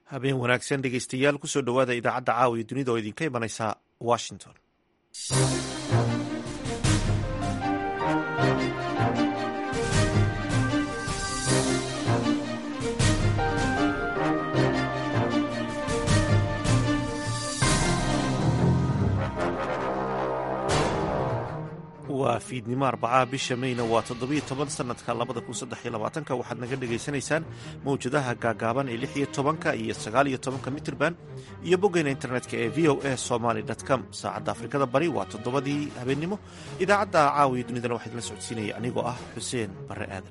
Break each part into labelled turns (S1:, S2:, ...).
S1: habeen wanaagsan dhegeystayaal kusoo dhowaada idaacadda caawa iyo dunida oo idinka imanaysa washington waa fiidnimo arbacaha bisha mayna waa toddobiyo toban sanadka labada kun saddex iyo labaatanka waxaad naga dhagaysanaysaan mawjadaha gaagaaban ee lix iyo tobanka iyo sagaal iyo tobanka mitrban iyo boggeena internetka ee v o a somaly com saacadda afrikada bari waa toddobadii habeennimo idaacadda caawiya dunidana waxaa idinla socodsiinaya anigoo ah xuseen barre aadan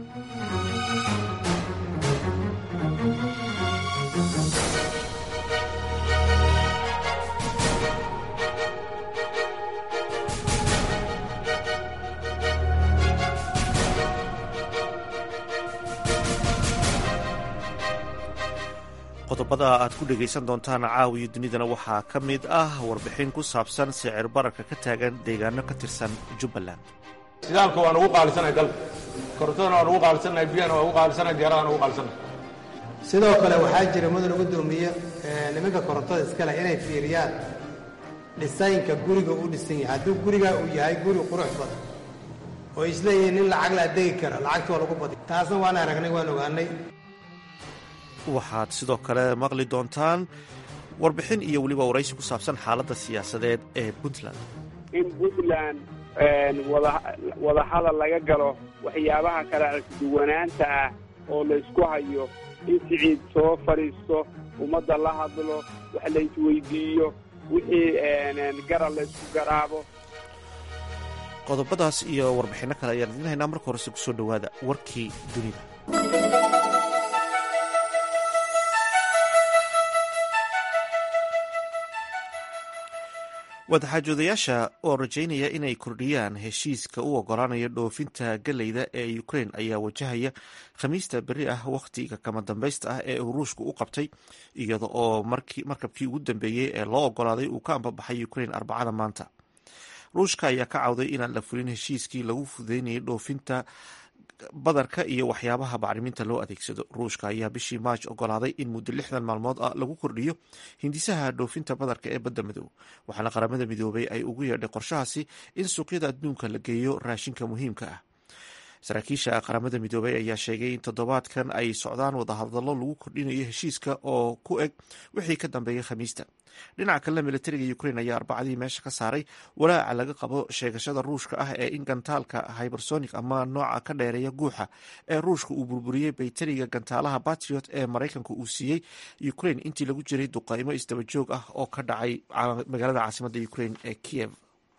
S1: qodobada aad ku dhegaysan doontaan caawiyo dunidana waxaa ka mid ah warbixin ku saabsan sicir bararka ka taagan deegaano ka tirsan jubbaland
S2: shidaalka waan ugu qaalisanay dalka korontadana waan ugu qaalisanay biyana waan ugu qaalisanay diyaaradaana ugu qaalisanay
S3: sidoo kale waxaa jira mudan gudoomiye nimanka korontada iskale inay fiiriyaan dhisaynka guriga u dhisan yahay hadduu gurigaa uu yahay guri qurux badan oo isleeyihiin nin lacag laa degi kara lacagta waa lagu badi taasna waan aragnay waan ogaanay
S1: waxaad sidoo kale maqli doontaan warbixin iyo weliba waraysi ku saabsan xaaladda siyaasadeed ee puntland
S4: in puntland wadahadal laga galo waxyaabaha kala duwanaanta ah oo laysku hayo in siciid soo fadhiisto ummadda la hadlo wax laysweydiiyo wixii garal laysku garaabo
S1: qodobadaas iyo warbixinno kale ayaan idin haynaa marka horese kusoo dhowaada warkii dunida wadaxaajoodayaasha oo rajaynaya inay kordhiyaan heshiiska u ogolaanaya dhoofinta galeyda ee ukrain ayaa wajahaya khamiista beri ah wakhtiga kama dambaysta ah ee uu ruushku u qabtay iyada oo markabkii ugu dambeeyey ee loo ogolaaday uu ka ambabaxay ukrain arbacada maanta ruushka ayaa ka cawday inaan la fulin heshiiskii lagu fudeynayay dhoofinta badarka iyo waxyaabaha bacriminta loo adeegsado ruushka ayaa bishii maaj ogolaaday in muddo lixdan maalmood ah lagu kordhiyo hindisaha dhoofinta badarka ee badda madow waxaana qaramada midoobay ay ugu yeedhay qorshahaasi in suuqyada adduunka la geeyo raashinka muhiimka ah saraakiisha qaramada midoobay ayaa sheegay in toddobaadkan ay socdaan wadahadallo lagu kordhinayo heshiiska oo ku eg wixii ka dambeeyay khamiista dhinaca kalena militariga ukrain ayaa arbacadii meesha ka saaray walaaca laga qabo sheegashada ruushka ah ee in gantaalka hybersonic ama nooca ka dheereeya guuxa ee ruushka uu burburiyey baytariga gantaalaha batriot ee maraykanka uu siiyey ukrain intii lagu jiray duqaymo isdaba joog ah oo ka dhacay magaalada caasimadda ukrain ee kiev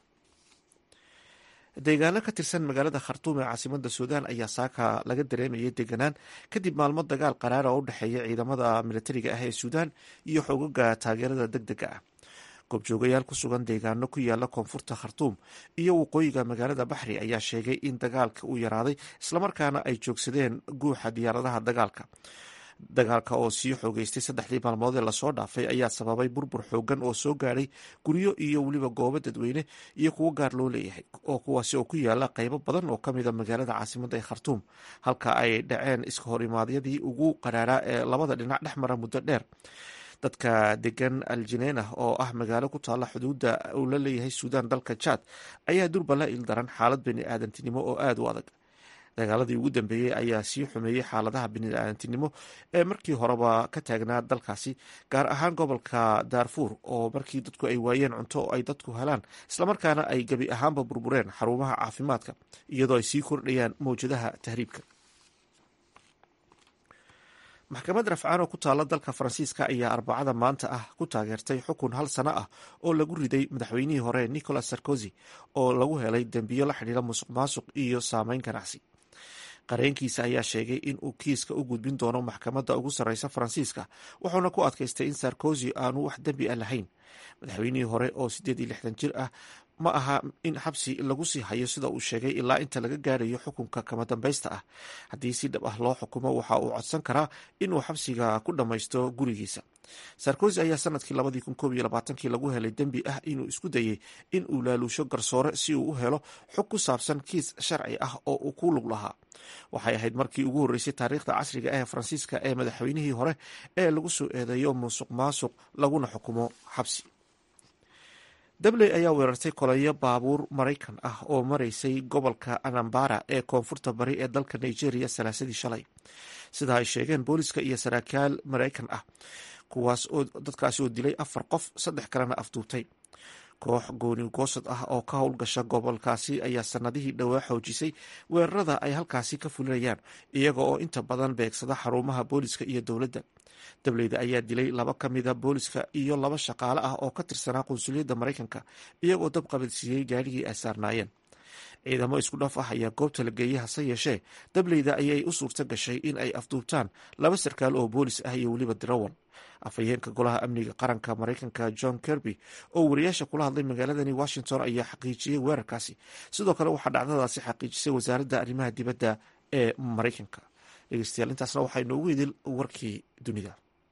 S1: deegaano ka tirsan magaalada khartuum ee caasimada suudaan ayaa saaka laga dareemayay deganaan kadib maalmo dagaal qaraara oo u dhexeeya ciidamada militariga ah ee suudaan iyo xoogaga taageerada deg dega ah goobjoogayaal ku sugan deegaano ku yaala koonfurta khartuum iyo waqooyiga magaalada baxri ayaa sheegay in dagaalka uu yaraaday islamarkaana ay joogsadeen guuxa diyaaradaha dagaalka dagaalka oo sii xoogeystay saddexdii maalmood ee lasoo dhaafay ayaa sababay burbur xoogan oo soo gaadhay guryo iyo weliba goobo dadweyne iyo kuwo gaar loo leeyahay oo kuwaasi oo ku yaala qeybo badan oo kamida magaalada caasimada ee khartuum halka ay dhaceen iska horimaadyadii ugu qaraaraa ee labada dhinac dhex mara muddo dheer dadka degan aljineena oo ah magaalo ku taalla xuduudda uu la leeyahay suudaan dalka jaad ayaa durba la ildaran xaalad bani aadantinimo oo aada u adag dagaaladii ugu dambeeyey ayaa sii xumeeyey xaaladaha biniaadantinimo ee markii horeba ka taagnaa dalkaasi gaar ahaan gobolka daarfuur oo markii dadku ay waayeen cunto oo ay dadku helaan islamarkaana ay gebi ahaanba burbureen xarumaha caafimaadka iyadoo ay sii kordhayaan mawjadaha tahriibka maxkamad rafcaan oo ku taalla dalka faransiiska ayaa arbacada maanta ah ku taageertay xukun hal sano ah oo lagu riday madaxweynihii hore nicolas sarkozy oo lagu helay dembiyo la xidhiira musuq maasuq iyo saameyn ganacsi qareenkiisa ayaa sheegay in uu kiiska u gudbin doono maxkamadda ugu sarreysa faransiiska wuxuuna ku adkaystay in sarkozy aanu wax dembi ah lahayn madaxweynihii hore oo siddeed iyo lixdan jir ah ma aha in xabsi lagu sii hayo sida uu sheegay ilaa inta laga gaarayo xukunka kama dambaysta ah haddii si dhab ah loo xukumo waxa uu codsan karaa inuu xabsiga ku dhammaysto gurigiisa sarkozy ayaa sanadkii labadii kun koob iyo labaatankii lagu helay dembi ah inuu isku dayey in uu laaluusho garsoore si uu u helo xog ku saabsan kiis sharci ah oo uu ku lug lahaa waxay ahayd markii ugu horreysay taariikhda casriga ah ee faransiiska ee madaxweynihii hore ee lagu soo eedeeyo musuq maasuq laguna xukumo xabsi dabley ayaa weerartay kolayo baabuur maraykan ah oo maraysay gobolka anambara ee koonfurta bari ee dalka nigeria salaasadii shalay sida ay sheegeen booliska iyo saraakiil maraykan ah kuwaas oo dadkaasi oo dilay afar qof saddex kalena afduubtay koox gooni goosad ah oo ka howlgasha gobolkaasi ayaa sanadihii dhowaa xoojisay weerarada ay halkaasi ka fulinayaan iyaga oo inta badan beegsada xarumaha booliska iyo dowladda dableyda ayaa dilay laba ka mida booliska iyo laba shaqaale ah oo ka tirsanaa qunsuliyadda maraykanka iyagoo dab qabadsiiyey gaarigii ay saarnaayeen ciidamo isku dhaf ah ayaa goobta la geeyey hase yeeshee dableyda ayay u suurto gashay in ay afduubtaan laba sarkaal oo boolis ah iyo weliba dirawal afhayeenka golaha amniga qaranka maraykanka john kerby oo wariyaasha kula hadlay magaaladani washington ayaa xaqiijiyey weerarkaasi sidoo kale waxaa dhacdadaasi xaqiijisay wasaaradda arrimaha dibadda ee maraykanka dhegeystayaal intaasna waxaa inoogu idil warkii dunida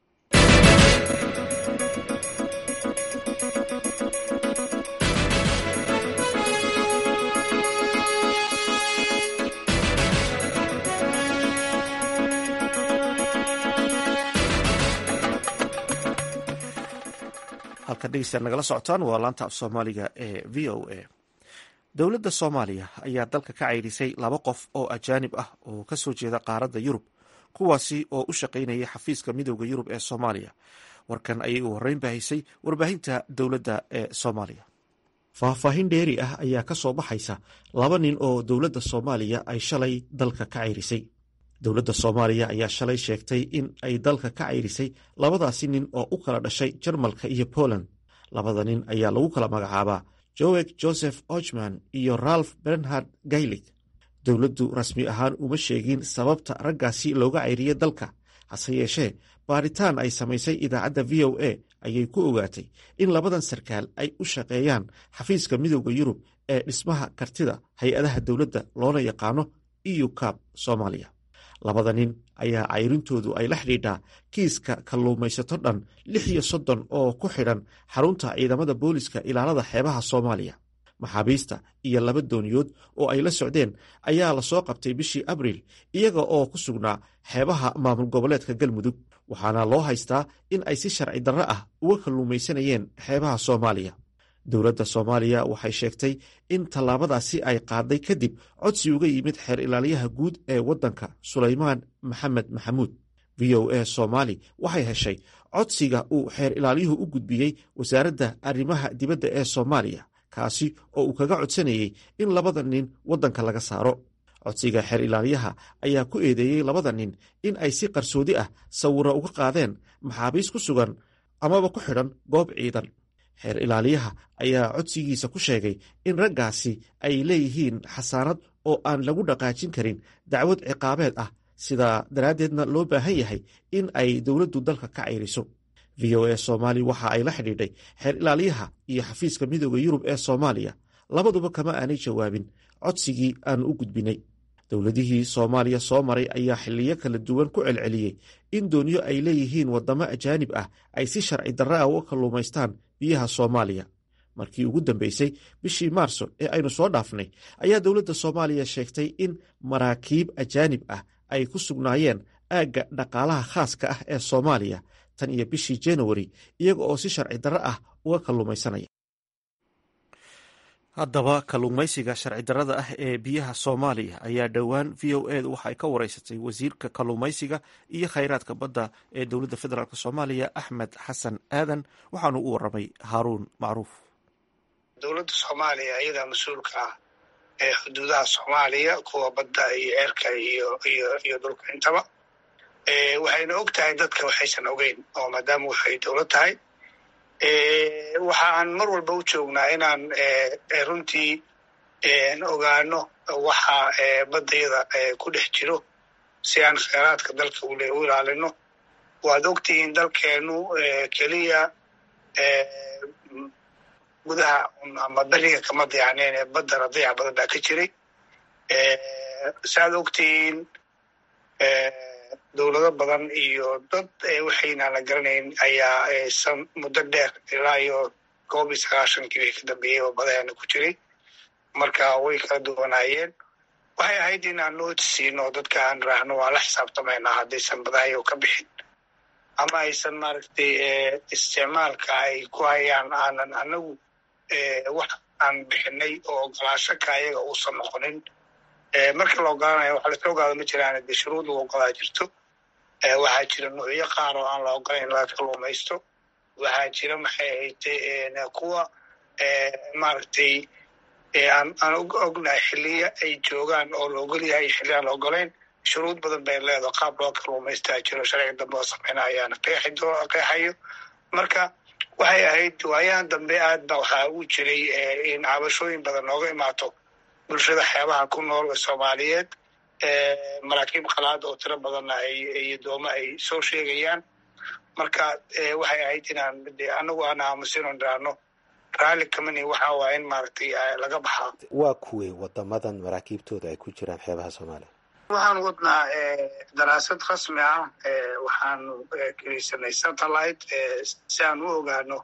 S1: halkan dhegeystayaal nagala socotaan waa laanta af soomaaliga ee v o a dowladda soomaaliya ayaa dalka ka caydhisay laba qof oo ajaanib ah oo ka soo jeeda qaaradda yurub kuwaasi oo u shaqaynayay xafiiska midooda yurub ee soomaaliya warkan ayay u horreyn bahisay warbaahinta dowladda ee soomaaliya faahfaahin dheeri ah ayaa ka soo baxaysa laba nin oo dowladda soomaaliya ay shalay dalka ka cayrisay dowladda soomaaliya ayaa shalay sheegtay in ay dalka ka cayrisay labadaasi nin oo u kala dhashay jarmalka iyo poland labada nin ayaa lagu kala magacaabaa joeg joseph ochman iyo ralph bernhard gaylig dowladdu rasmi ahaan uma sheegin sababta raggaasi looga cayriyey dalka hase yeeshee baaritaan ay samaysay idaacadda v o a ayay ku ogaatay in labadan sarkaal ay u shaqeeyaan xafiiska midooda yurub ee dhismaha kartida hay-adaha dowladda loona yaqaano eu cab soomaaliya labada nin ayaa cayrintoodu ay la xidhiidhaa kiiska kalluumaysato dhan lix iyo soddon oo ku xidhan xarunta ciidamada booliska ilaalada xeebaha soomaaliya maxaabiista iyo laba dooniyood oo ay la socdeen ayaa lasoo qabtay bishii abriil iyaga oo ku sugnaa xeebaha maamul goboleedka galmudug waxaana loo haystaa in ay si sharci darro ah uga kalluumaysanayeen xeebaha soomaaliya dowladda soomaaliya waxay sheegtay in tallaabadaasi ay qaaday kadib codsi uga yimid xeer ilaaliyaha guud ee waddanka sulaymaan maxamed maxamuud v o a soomaali waxay heshay codsiga uu xeer ilaaliyuhu u gudbiyey wasaaradda arrimaha dibadda ee soomaaliya kaasi oo uu kaga codsanayey in labada nin waddanka laga saaro codsiga xeer ilaaliyaha ayaa ku eedeeyey labada nin in ay si qarsoodi ah sawiro uga qaadeen maxaabiis ku sugan amaba ku xidhan goob ciidan xeer ilaaliyaha ayaa codsigiisa ku sheegay in raggaasi ay leeyihiin xasaanad oo aan lagu dhaqaajin karin dacwad ciqaabeed ah sidaa daraaddeedna loo baahan yahay in ay dowladdu dalka ka cayriso v o a soomaali waxa ay la xidhiidhay xeer ilaaliyaha iyo xafiiska midooda yurub ee soomaaliya labaduba kama aanay jawaabin codsigii aanu u gudbinay dowladihii soomaaliya soo maray ayaa xiliyo kala duwan ku celceliyey in dooniyo ay leeyihiin waddamo ajaanib ah ay si sharci darra ah uga kalluumaystaan biyaha soomaaliya markii ugu dambeysay bishii maarso ee aynu soo dhaafnay ayaa dowladda soomaaliya sheegtay in maraakiib ajaanib ah ay ku sugnaayeen aagga dhaqaalaha khaaska ah ee soomaaliya tan iyo bishii januari iyaga oo si sharci darro ah uga kalluumaysanaya haddaba kalluumaysiga sharci darrada ah ee biyaha soomaaliya ayaa dhowaan v o edu waxa ay ka wareysatay wasiirka kalluumaysiga iyo khayraadka badda ee dowladda federaalk soomaaliya axmed xasan aadan waxaanu u waramay haaruun macruuf
S5: dowladda soomaaliya iyadaa mas-uulka ah ee xuduudaha soomaaliya kuwa badda iyo ceerka iyo iyo iyo dhulka intaba waxayna og tahay dadka waxaysan ogeyn oo maadaama waxay dowlad tahay waxa aan mar walba u joognaa inaan runtii ogaano waxa baddayada ku dhex jiro si aan kheyraadka dalka u ilaalino waad ogtihiin dalkeenu keliya gudaha ama beriga kama dayacneen ee baddana dayac badan baa ka jiray saaad ogtihiin dowlado badan iyo dad waxaynaan la garanayn ayaa san muddo dheer ilaa iyo koob iyo sagaashankii bay ka dambeeyey oo badaheena ku jiray marka way kala duwanaayeen waxay ahayd inaan nooti siino dadka aan raahno waan la xisaabtamaynaa haddaysan badahayo ka bixin ama aysan maaragtay isticmaalka ay ku hayaan aanan anagu wax aan bixinay oo ogolaasho ka ayaga uusan noqonin marka la ogolaanayo waxa lasla ogaado ma jiraan dee shuruud lagu ogolaa jirto waxaa jira nuucyo qaar oo aan la ogolayn laga kaluumaysto waxaa jira maxay ahayte kuwa maaragtay aan aan ognahay xiliya ay joogaan oo la ogol yahay xilli aan la ogolayn shuruud badan bay leedaho qaab loo kaluumaystaa jiro sharciga dambe oo sameyna ayaana qeexayo marka waxay ahayd waayahan dambe aad ba waxaa u jiray in cabashooyin badan nooga imaato bulshada xeebaha ku nool ee soomaaliyeed maraakiib qalaad oo tiro badanna iyo dooma ay soo sheegayaan marka waxay ahayd inaan anagu aan aamusino dhiraano raalli kamani waxa waa in maaragtay laga baxaa
S6: waa kuwey wadamadan maraakiibtooda ay ku jiraan xeebaha soomaaliya
S5: waxaan wadnaa daraasad rasmi ah waxaanu kelisanay satellite si aan u ogaano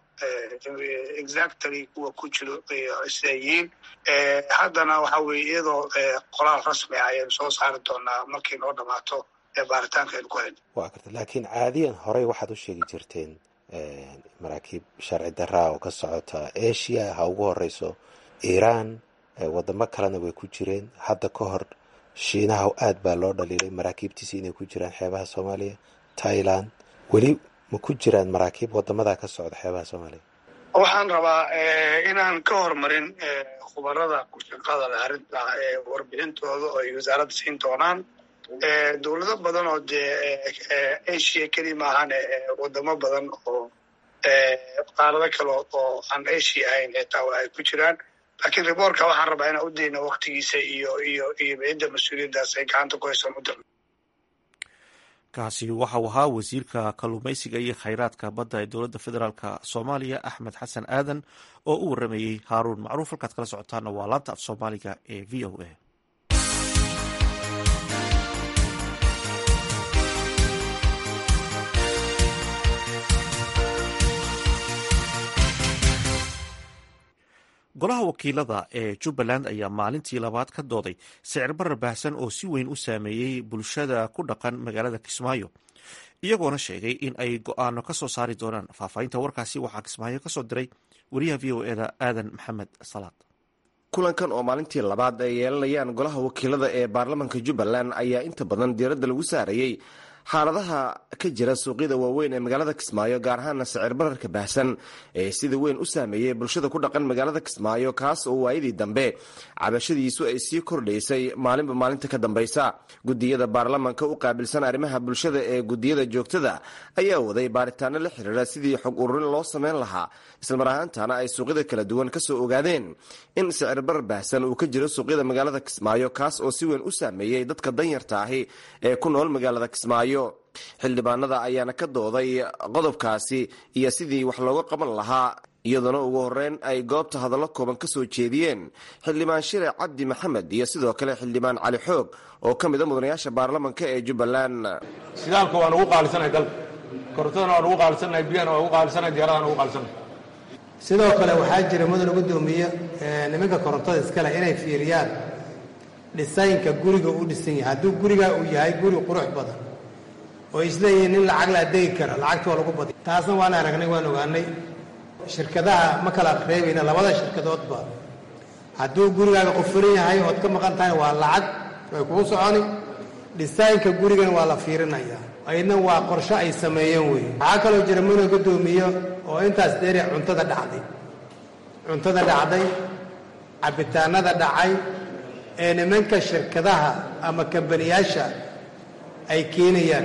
S5: exactly kuwa ku jiro siday yihiin haddana waxa weye iyadoo qoraal rasmi ah ayaynu soo saari doonaa markay noo dhamaato baaritaanka aynu ku hayno
S6: waa garta laakiin caadiyan horey waxaad u sheegi jirteen maraakiib sharci daraa oo ka socota asia ha ugu horeyso iiraan wadamo kalena way ku jireen hadda ka hor shiinaha aad baa loo dhaliilay maraakiibtiisi inay ku jiraan xeebaha soomaaliya thailand weli ma ku jiraan maraakiib wadamadaa ka socda xeebaha soomaaliya
S5: waxaan rabaa inaan ka hormarin khubarada ku shaqada leh arrinta warbixintooda oo ay wasaaradda siin doonaan dowlado badan oo dee asia keli maahane wadamo badan oo qaarado kale oo aan asia ahayn xitaa ay ku jiraan laakiin riboortka waxaan rabaa inaan u dayno waktigiisa iyo iyo iyo cidda mas-uuliyaddaas ay gacanta ku hayso muddo
S1: kaasi waxau ahaa wasiirka kalluumaysiga iyo khayraadka badda ee dowladda federaalk soomaaliya axmed xasan aadan oo u waramayey haaruun macruuf halkaad kala socotaana waa laanta af soomaaliga ee v o a golaha wakiilada ee jubbaland ayaa maalintii labaad ka dooday sicir barar baahsan oo si weyn u saameeyey bulshada ku dhaqan magaalada kismaayo iyagoona sheegay in ay go-aano ka soo saari doonaan faahfaahinta warkaasi waxaa kismaayo ka soo diray wariyaha v o eda aadan maxamed salaad
S7: kulankan oo maalintii labaad ay yeelanayaan golaha wakiilada ee baarlamaanka jubbaland ayaa inta badan diiradda lagu saarayey xaaladaha ka jira suuqyada waaweyn ee magaalada kismaayo gaar ahaana sicir bararka baahsan ee sida weyn u saameeyey bulshada ku dhaqan magaalada kismaayo kaas oo waayadii dambe cabashadiisu ay sii kordhaysay maalinba maalinta ka dambaysa gudiyada baarlamaanka u qaabilsan arrimaha bulshada ee gudiyada joogtada ayaa waday baaritaano la xiriira sidii xog ururin loo sameyn lahaa islamar ahaantana ay suuqyada kala duwan kasoo ogaadeen in sicir barar baahsan uu ka jiro suuqyada magaalada kismaayo kaas oo si weyn u saameeyey dadka danyarta ahi ee ku nool magaalada kismaayo xildhibaanada ayaana ka dooday qodobkaasi iyo sidii wax looga qaban lahaa iyadoona ugu horeyn ay goobta hadallo kooban ka soo jeediyeen xildhibaan shire cabdi maxamed iyo sidoo kale xildhibaan cali xoog oo ka mida mudanayaasha baarlamanka ee jubbaland
S2: shidaalka waan ugu qaalisanahay dalka korontadana waan ugu qaalisanahay biyana waan ugu qaalisanahay diyaradana ugu qaalisanahay
S3: sidoo kale waxaa jira mudan gudoomiye nimanka korontada iskale inay fiiriyaan dhisaynka guriga u dhisan yahay hadduu gurigaa uu yahay guri qurux badan oo isleeyihiin nin lacag la adeegi kara lacagta waa lagu badiy taasna waan aragnay waan ogaanay shirkadaha ma kala reebayna labada shirkadoodba hadduu gurigaaga qufuran yahay ood ka maqan tahay waa lacag way kugu soconi dhisaynka gurigana waa la fiirinaya aydna waa qorsho ay sameeyeen wey waxaa kaloo jira muna guddoomiyo oo intaas dheeri cuntada dhacday cuntada dhacday cabitaanada dhacay ee nimanka shirkadaha ama kambaniyaasha ay keenayaan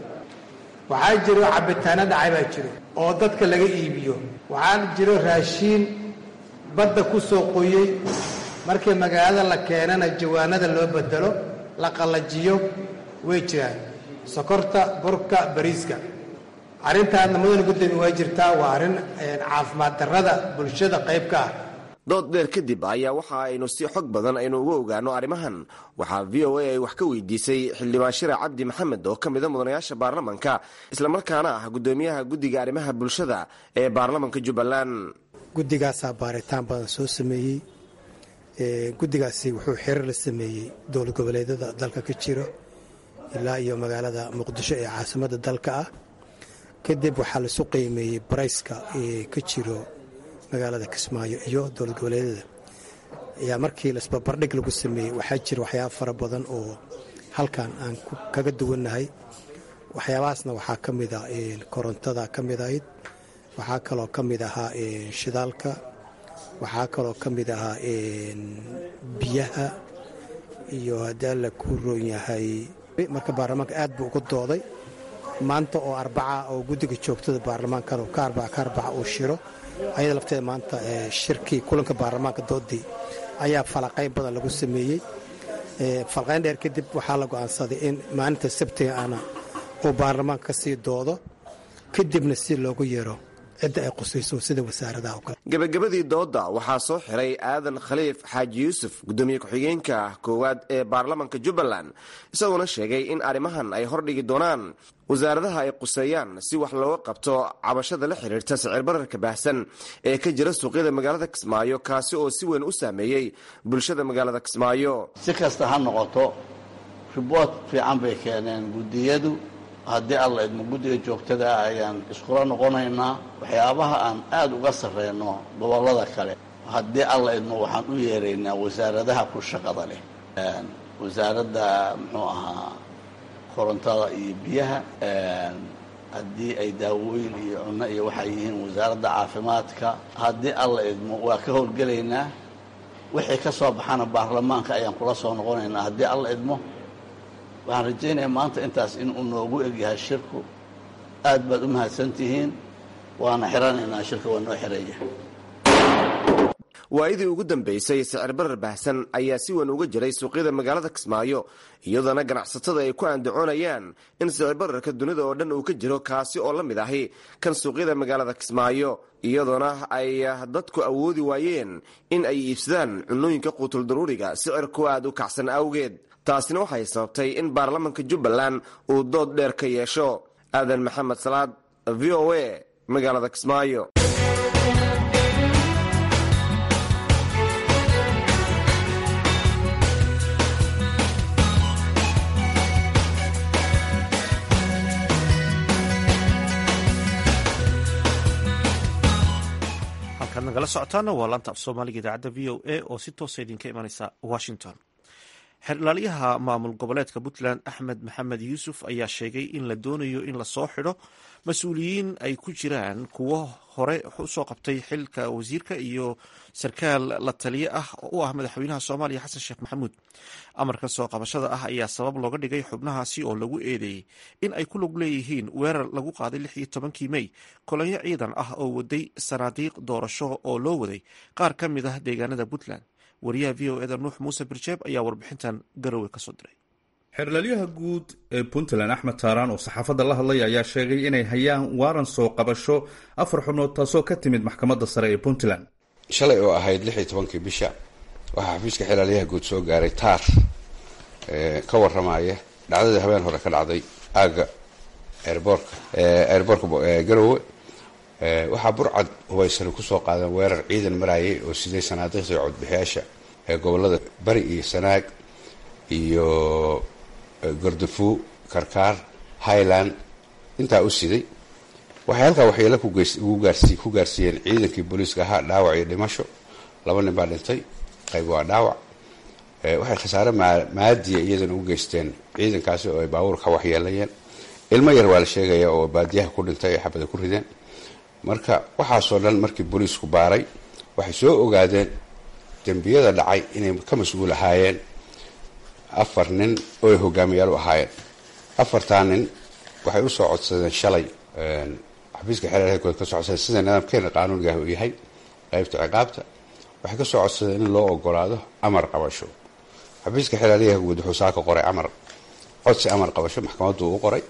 S3: waxaa jiro cabitaano dhacay baa jiro oo dadka laga iibiyo waxaa jiro raashiin badda ku soo qoyey markii magaalada la keenana jawaanada loo bedelo la qallajiyo way jiraan sokorta burka bariiska arrintaadna mudana guddoomiye waa jirtaa waa arrin caafimaad darrada bulshada qayb ka ah
S7: dood dheer kadib ayaa waxa aynu si xog badan aynu uga ogaano arrimahan waxaa v o a ay wax ka weydiisay xildhibaan shira cabdi maxamed oo ka mida mudanayaasha baarlamanka islamarkaana ah guddoomiyaha guddiga arrimaha bulshada ee baarlamanka jubbaland
S8: guddigaasaa baaritaan badan soo sameeyey guddigaasi wuxuu xiriir la sameeyey dowlad goboleedyada dalka ka jiro ilaa iyo magaalada muqdisho ee caasimadda dalka ah kadib waxaa laisu qiimeeyey barayska ee ka jiro magaalada kismaayo iyo dowlad goboleedyada ayaa markii laisbarbardhig lagu sameeyey waxaa jira waxyaaba fara badan oo halkan aan kaga duwannahay waxyaabahaasna waxaa ka mid a korontada ka mid ahayd waxaa kaloo ka mid ahaa shidaalka waxaa kaloo ka mid ahaa biyaha iyo haddii alla ku roon yahay marka baarlamaanka aad buu uga dooday maanta oo arbaca oo guddiga joogtada baarlamaankan ka arbaca ka arbaca uu shiro ayada lafteeda maanta shirkii kulanka baarlamaanka doodii ayaa falaqayn badan lagu sameeyey falaqayn dheer kadib waxaa la go'aansaday in maalinta sabtiga ana uu baarlamaanka ka sii doodo kadibna si loogu yeero cidda ay qusayso sida wasaaradaha oo kale
S7: gebagabadii doodda waxaa soo xiray aadan khaliif xaaji yuusuf guddoomiye ku-xigeenka koowaad ee baarlamanka jubbaland isagoona sheegay in arrimahan ay hordhigi doonaan wasaaradaha ay quseeyaan si wax looga qabto cabashada la xiriirta sicir bararka baahsan ee ka jira suuqyada magaalada kismaayo kaasi oo si weyn u saameeyey bulshada magaalada kismaayo
S9: si kasta ha noqoto riboort fiican bay keeneen guddiyadu haddii alla idmo guddiga joogtada ah ayaan iskula noqonaynaa waxyaabaha aan aada uga sarreyno gobollada kale haddii alla idmo waxaan u yeeraynaa wasaaradaha ku shaqada leh wasaaradda muxuu ahaa korontada iyo biyaha haddii ay daawooyin iyo cunno iyo waxay yihiin wasaaradda caafimaadka haddii alla idmo waa ka howlgelaynaa wixii ka soo baxana baarlamaanka ayaan kula soo noqonaynaa haddii alla idmo waxaan rajaynayaa maanta intaas inuu noogu egyahay shirku aad baad u mahadsantihiin waana xiranaynaa shirka waa noo xiraya
S7: waayadii ugu dambaysay sicir barar baahsan ayaa si weyn uga jiray suuqyada magaalada kismaayo iyadoona ganacsatada ay ku andacoonayaan in sicir bararka dunida oo dhan uu ka jiro kaasi oo la mid ahi kan suuqyada magaalada kismaayo iyadoona ay dadku awoodi waayeen in ay iibsadaan cunooyinka quutul daruuriga sicirku aad u kacsan awgeed taasina waxay sababtay in baarlamanka jubbaland uu dood dheer ka yeesho aadan maxamed salaad v o a magaalada kismaayo
S1: halkaad nagala socotaana waa laanta af soomaaliga idaacadda v o a oo si toosa idinka imanaysa washington xeerlaaliyaha maamul goboleedka puntland axmed maxamed yuusuf ayaa sheegay in la doonayo in lasoo xidho mas-uuliyiin ay ku jiraan kuwo hore usoo qabtay xilka wasiirka iyo sarkaal la taliye ah oo u ah madaxweynaha soomaaliya xasan sheekh maxamuud amarka soo qabashada ah ayaa sabab looga dhigay xubnahaasi oo lagu eedeeyey in ay ku lug leeyihiin weerar lagu qaaday lix iyo tobankii mey kolonyo ciidan ah oo waday sanaadiiq doorasho oo loo waday qaar ka mid ah deegaanada puntland wariyaha v o eda nuux muuse birjeeb ayaa warbixintan garowe kasoo diray
S10: xeerlalyaha guud ee puntland axmed taaraan oo saxaafadda la hadlay ayaa sheegay inay hayaan waaran soo qabasho afar xubnood taasoo ka timid maxkamadda sare ee puntland
S11: shalay oo ahayd lix iyo tobankii bisha waxaa xafiiska xeerlalyaha guud soo gaaray taar ka waramaya dhacdadii habeen hore ka dhacday aagga eerboorka eerboorka garowe waxaa burcad hubaysani kusoo qaadeen weerar ciidan maraayay oo siday sanaadiiqda codbixiyaasha ee gobolada bari iyo sanaag iyo gordafuu karkaar highland intaa u siday waxay halkaa waxyeelo ku gaarsiiyeen ciidankii booliiska ahaa dhaawac iyo dhimasho laba nin baa dhintay qayb waa dhaawac waxay khasaare maadiya iyadana u geysteen ciidankaasi oo ay baabuurka waxyeelayeen ilmo yar waa la sheegaya oo baadiyaha ku dhintay ay xabada ku rideen marka waxaasoo dhan markii booliisku baaray waxay soo ogaadeen dembiyada dhacay inay ka mas-uul ahaayeen afar nin oo ay hogaamiyaal u ahaayeen afartaa nin waxay usoo codsadeen shalay xafiiska xeerarka ka soo codsadeen sida nidaamkeena qaanuunigaah uu yahay qaybta ciqaabta waxay ka soo codsadeen in loo ogolaado amar qabasho xafiiska xeeraryaha guud wuxuu saaka qoray amar codsi amar qabasho maxkamaddu u qoray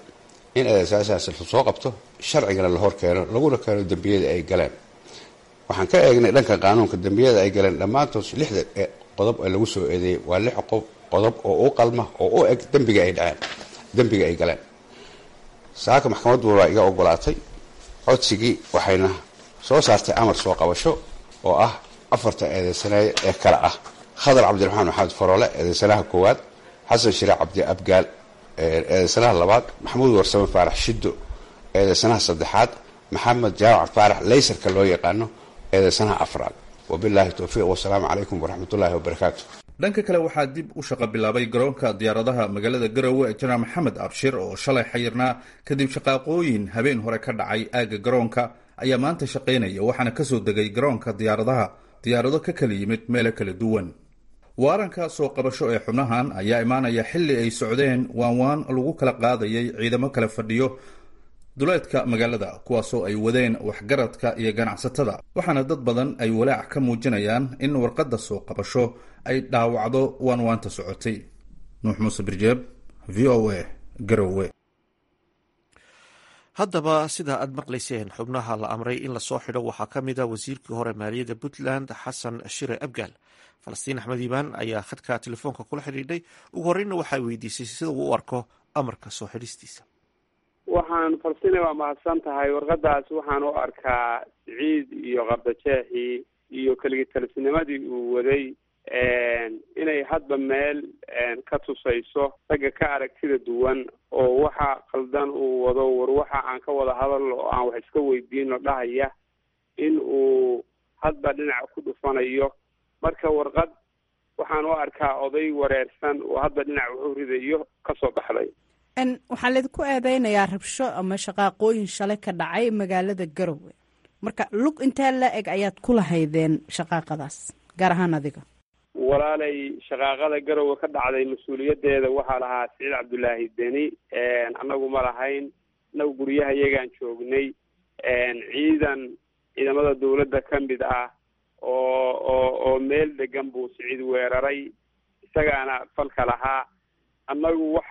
S11: in eedeysayaashaas lasoo qabto sharcigana la hor keeno laguna keeno dembiyada ay galeen waxaan ka eegnay dhanka qaanuunka dembiyada ay galeen dhammaantood lixda qodob ee lagu soo eedeeyey waa lix qodob oo u qalma oo u eg dembiga ay dhaceen dembiga ay galeen saaka maxkamaddu waa iga ogolaatay codsigii waxayna soo saartay amar soo qabasho oo ah afarta eedeysanaye ee kale ah khadar cabdiraxmaan maxamed faroole eedeysanaha koowaad xasan shire cabdi abgaal eedeysanaha labaad maxamuud warsame faarax shiddo eedeysanaha saddexaad maxamed jaamac faarax laysarka loo yaqaano eedeysanaha afraad wabilaahi towfiiq wasalaamu calaykum waraxmatullaahi wabarakaatu
S10: dhanka kale waxaa dib u shaqo bilaabay garoonka diyaaradaha magaalada garowe ee janaal maxamed abshir oo shalay xayirnaa kadib shaqaaqooyin habeen hore ka dhacay aagga garoonka ayaa maanta shaqaynaya waxaana kasoo degay garoonka diyaaradaha diyaarado ka kala yimid meelo kala duwan waaranka soo qabasho ee xubnahan ayaa imaanaya xilli ay socdeen waanwaan lagu kala qaadayay ciidamo kala fadhiyo duleedka magaalada kuwaasoo ay wadeen waxgaradka iyo ganacsatada waxaana dad badan ay walaac ka muujinayaan in warqadda soo qabasho ay dhaawacdo waanwaanta socotay nuux muuse birjeeb v o a garowe
S1: haddaba sida aad maqlayseen xubnaha la amray in lasoo xidho waxaa ka mid a wasiirkii hore maaliyadda puntland xasan shire abgaal falastiin axmed iibaan ayaa khadka telefoonka kula xidhiidhay ugu horreynna waxaa weydiisay sida uu u arko amarka soo xidhistiisa
S4: waxaan falastina waa mahadsan tahay warqadaas waxaan u arkaa siciid iyo qardajeexii iyo keligitalisnimadii uu waday inay hadba meel ka tusayso ragga ka aragtida duwan oo waxa qaldan uu wado war waxa aan ka wada hadalno oo aan wax iska weydiino dhahaya in uu hadba dhinac ku dhufanayo marka warqad waxaan u arkaa oday wareersan oo hadba dhinac wuxu ridayo kasoo baxday
S12: waxaa laydinku eedeynayaa rabsho ama shaqaaqooyin shalay ka dhacay magaalada garowe marka lug intee la eg ayaad ku lahaydeen shaqaaqadaas gaar ahaan adiga
S4: walaalay shaqaaqada garowe ka dhacday mas-uuliyadeeda waxaa lahaa siciid cabdullaahi deni annagu ma lahayn annagu guryaha iyagaan joognay ciidan ciidamada dawladda ka mid ah oo oo oo meel degan buu siciid weeraray isagaana falka lahaa annagu wax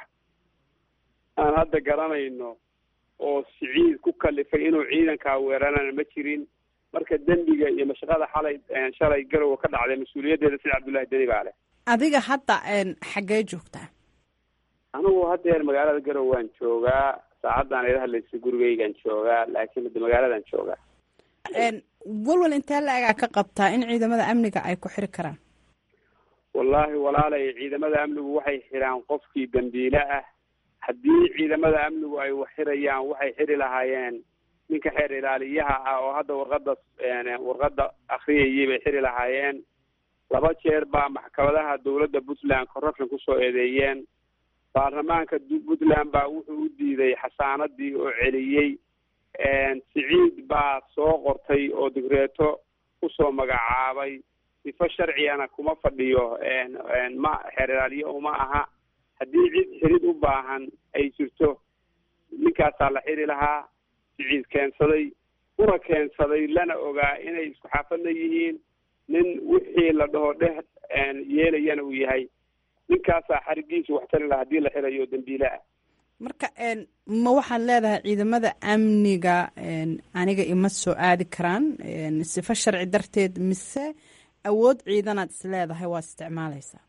S4: aan hadda garanayno oo siciid ku kalifay inuu ciidankaa weerarana ma jirin marka dembiga iyo mashaqada xalay shalay garowe ka dhacday mas-uuliyaddeeda sida cabdullahi deni baa leh
S12: adiga hadda xaggee joogtaa
S4: anigu haddeer magaalada garowe waan joogaa saacaddan ila hadlaysa gurigeygaan joogaa laakiin hadda magaaladan joogaa
S12: walwal intee la egaa ka qabtaa in ciidamada amniga ay ku xiri karaan
S4: wallaahi walaalay ciidamada amnigu waxay xiraan qofkii dambiile ah haddii ciidamada amnigu ay wax xirayaan waxay xiri lahaayeen ninka xeer ilaaliyaha ah oo hadda warqada warqada akriyayay bay xiri lahaayeen laba jeer baa maxkamadaha dawladda puntland corruption kusoo eedeeyeen baarlamaanka puntland baa wuxuu u diiday xasaanadii oo celiyey siciid baa soo qortay oo digreeto kusoo magacaabay sifo sharcigana kuma fadhiyo ma xeer ilaaliye uma aha haddii cid xirid u baahan ay jirto ninkaasaa la xiri lahaa siciid keensaday una keensaday lana ogaa inay isku xaafadna yihiin nin wixii la dhaho dheh yeelayana uu yahay ninkaasaa xarigiisu wax tari laha hadii la xirayo dambiile ah
S12: marka ma waxaad leedahay ciidamada amniga aniga ima soo aadi karaan sifo sharci darteed mise awood ciidanaad is leedahay waad isticmaalaysaa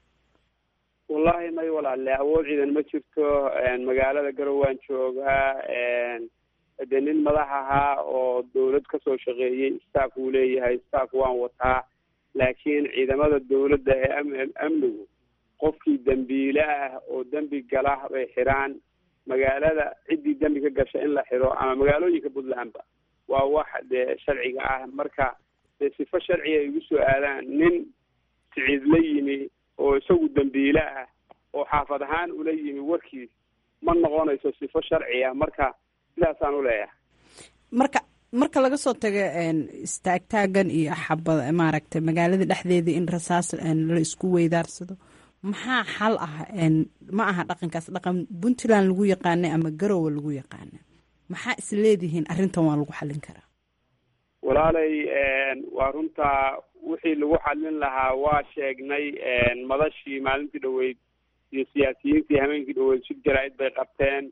S4: wallahi may walaale awood ciidan ma jirto magaalada garow waan joogaa dee nin madax ahaa oo dawlad kasoo shaqeeyey staff uu leeyahay staff waan wataa laakiin ciidamada dawladda ee amnigu qofkii dembiile ah oo dembi gala bay xiraan magaalada ciddii dembi ka gasha in la xiro ama magaalooyinka puntlandba waa wax dee sharciga ah marka dee sifo sharciga ay igu soo aadaan nin siciid la yimi oo isagu dembiile ah oo xaafad ahaan ula yimi warkiis ma noqonayso sifo sharci ah marka sidaasaan u leeyahay
S12: marka marka laga soo tago istaagtaagan iyo xabad maaragtay magaalada dhexdeedii in rasaas la isku weydaarsado maxaa xal ah ma aha dhaqankaas dhaqan puntland lagu yaqaanay ama garowe lagu yaqaana maxaa is leedihiin arrintan waa lagu xallin karaa
S4: walaalay waa runtaa wixii lagu xallin lahaa waa sheegnay madashii maalintii dhaweyd iyo siyaasiyiintii hameenkii dhaweyd shir jaraa-id bay qabteen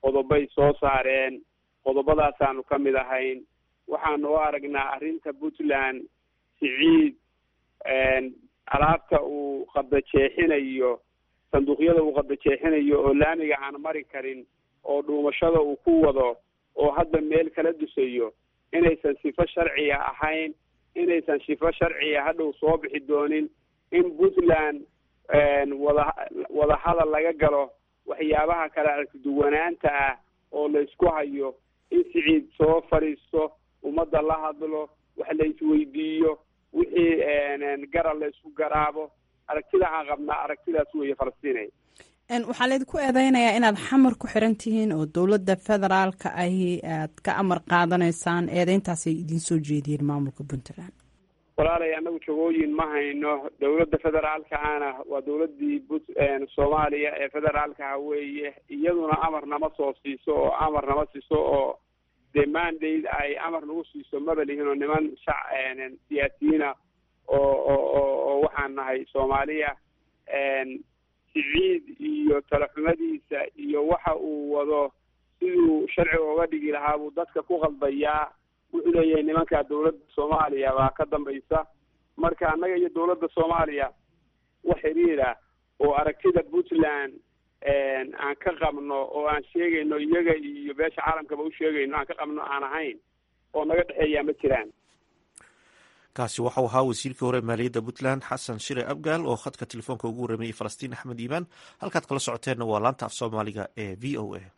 S4: qodobay soo saareen qodobadaasaanu ka mid ahayn waxaanu u aragnaa arrinta puntland siciid alaabta uu qadajeexinayo sanduuqyada uu qadajeexinayo oo laamiga aan mari karin oo dhuumashada uu ku wado oo hadda meel kala dusayo inaysan sifo sharciga ahayn inaysan sifo sharciga hadhow soo bixi doonin in puntland wada wadahadal laga galo waxyaabaha kale arkiduwanaanta ah oo laysku hayo in siciid soo fadhiisto ummadda la hadlo wax la isweydiiyo wixii garal la isku garaabo aragtida aan qabnaa aragtidaas weeye falastiinay
S12: waxaa laydinku eedeynayaa inaad xamar ku xiran tihiin oo dowladda federaalka ahi aad ka amar qaadanaysaan eedeyntaasay idiin soo jeediyeen maamulka puntland
S4: walaalay annagu jagooyin ma hayno dowladda federaalka ana waa dowladdii but soomaaliya ee federaalkaha weeye iyaduna amar nama soo siiso oo amar nama siiso oo dee mandate ay amar nagu siiso maba lihin oo niman shac siyaasiyiina oo oo oo waxaan nahay soomaaliya siciid iyo talaxumadiisa iyo waxa uu wado siduu sharciga uga dhigi lahaa buu dadka ku qaldayaa wuxuu leeyahay nimankaa dowladda soomaaliya baa ka dambaysa marka annaga iyo dowladda soomaaliya wax xiriira oo aragtida puntland aan ka qabno oo aan sheegayno iyaga iyo beesha caalamkaba u sheegayno aan ka qabno aan ahayn oo naga dhexeeyaa ma jiraan
S1: kaasi waxau ahaa wasiirkii hore maaliyadda puntland xasan shire abgaal oo khadka telefoonka ugu warramayey falastiin axmed iimaan halkaad kala socoteenna waa laanta af soomaaliga ee v o a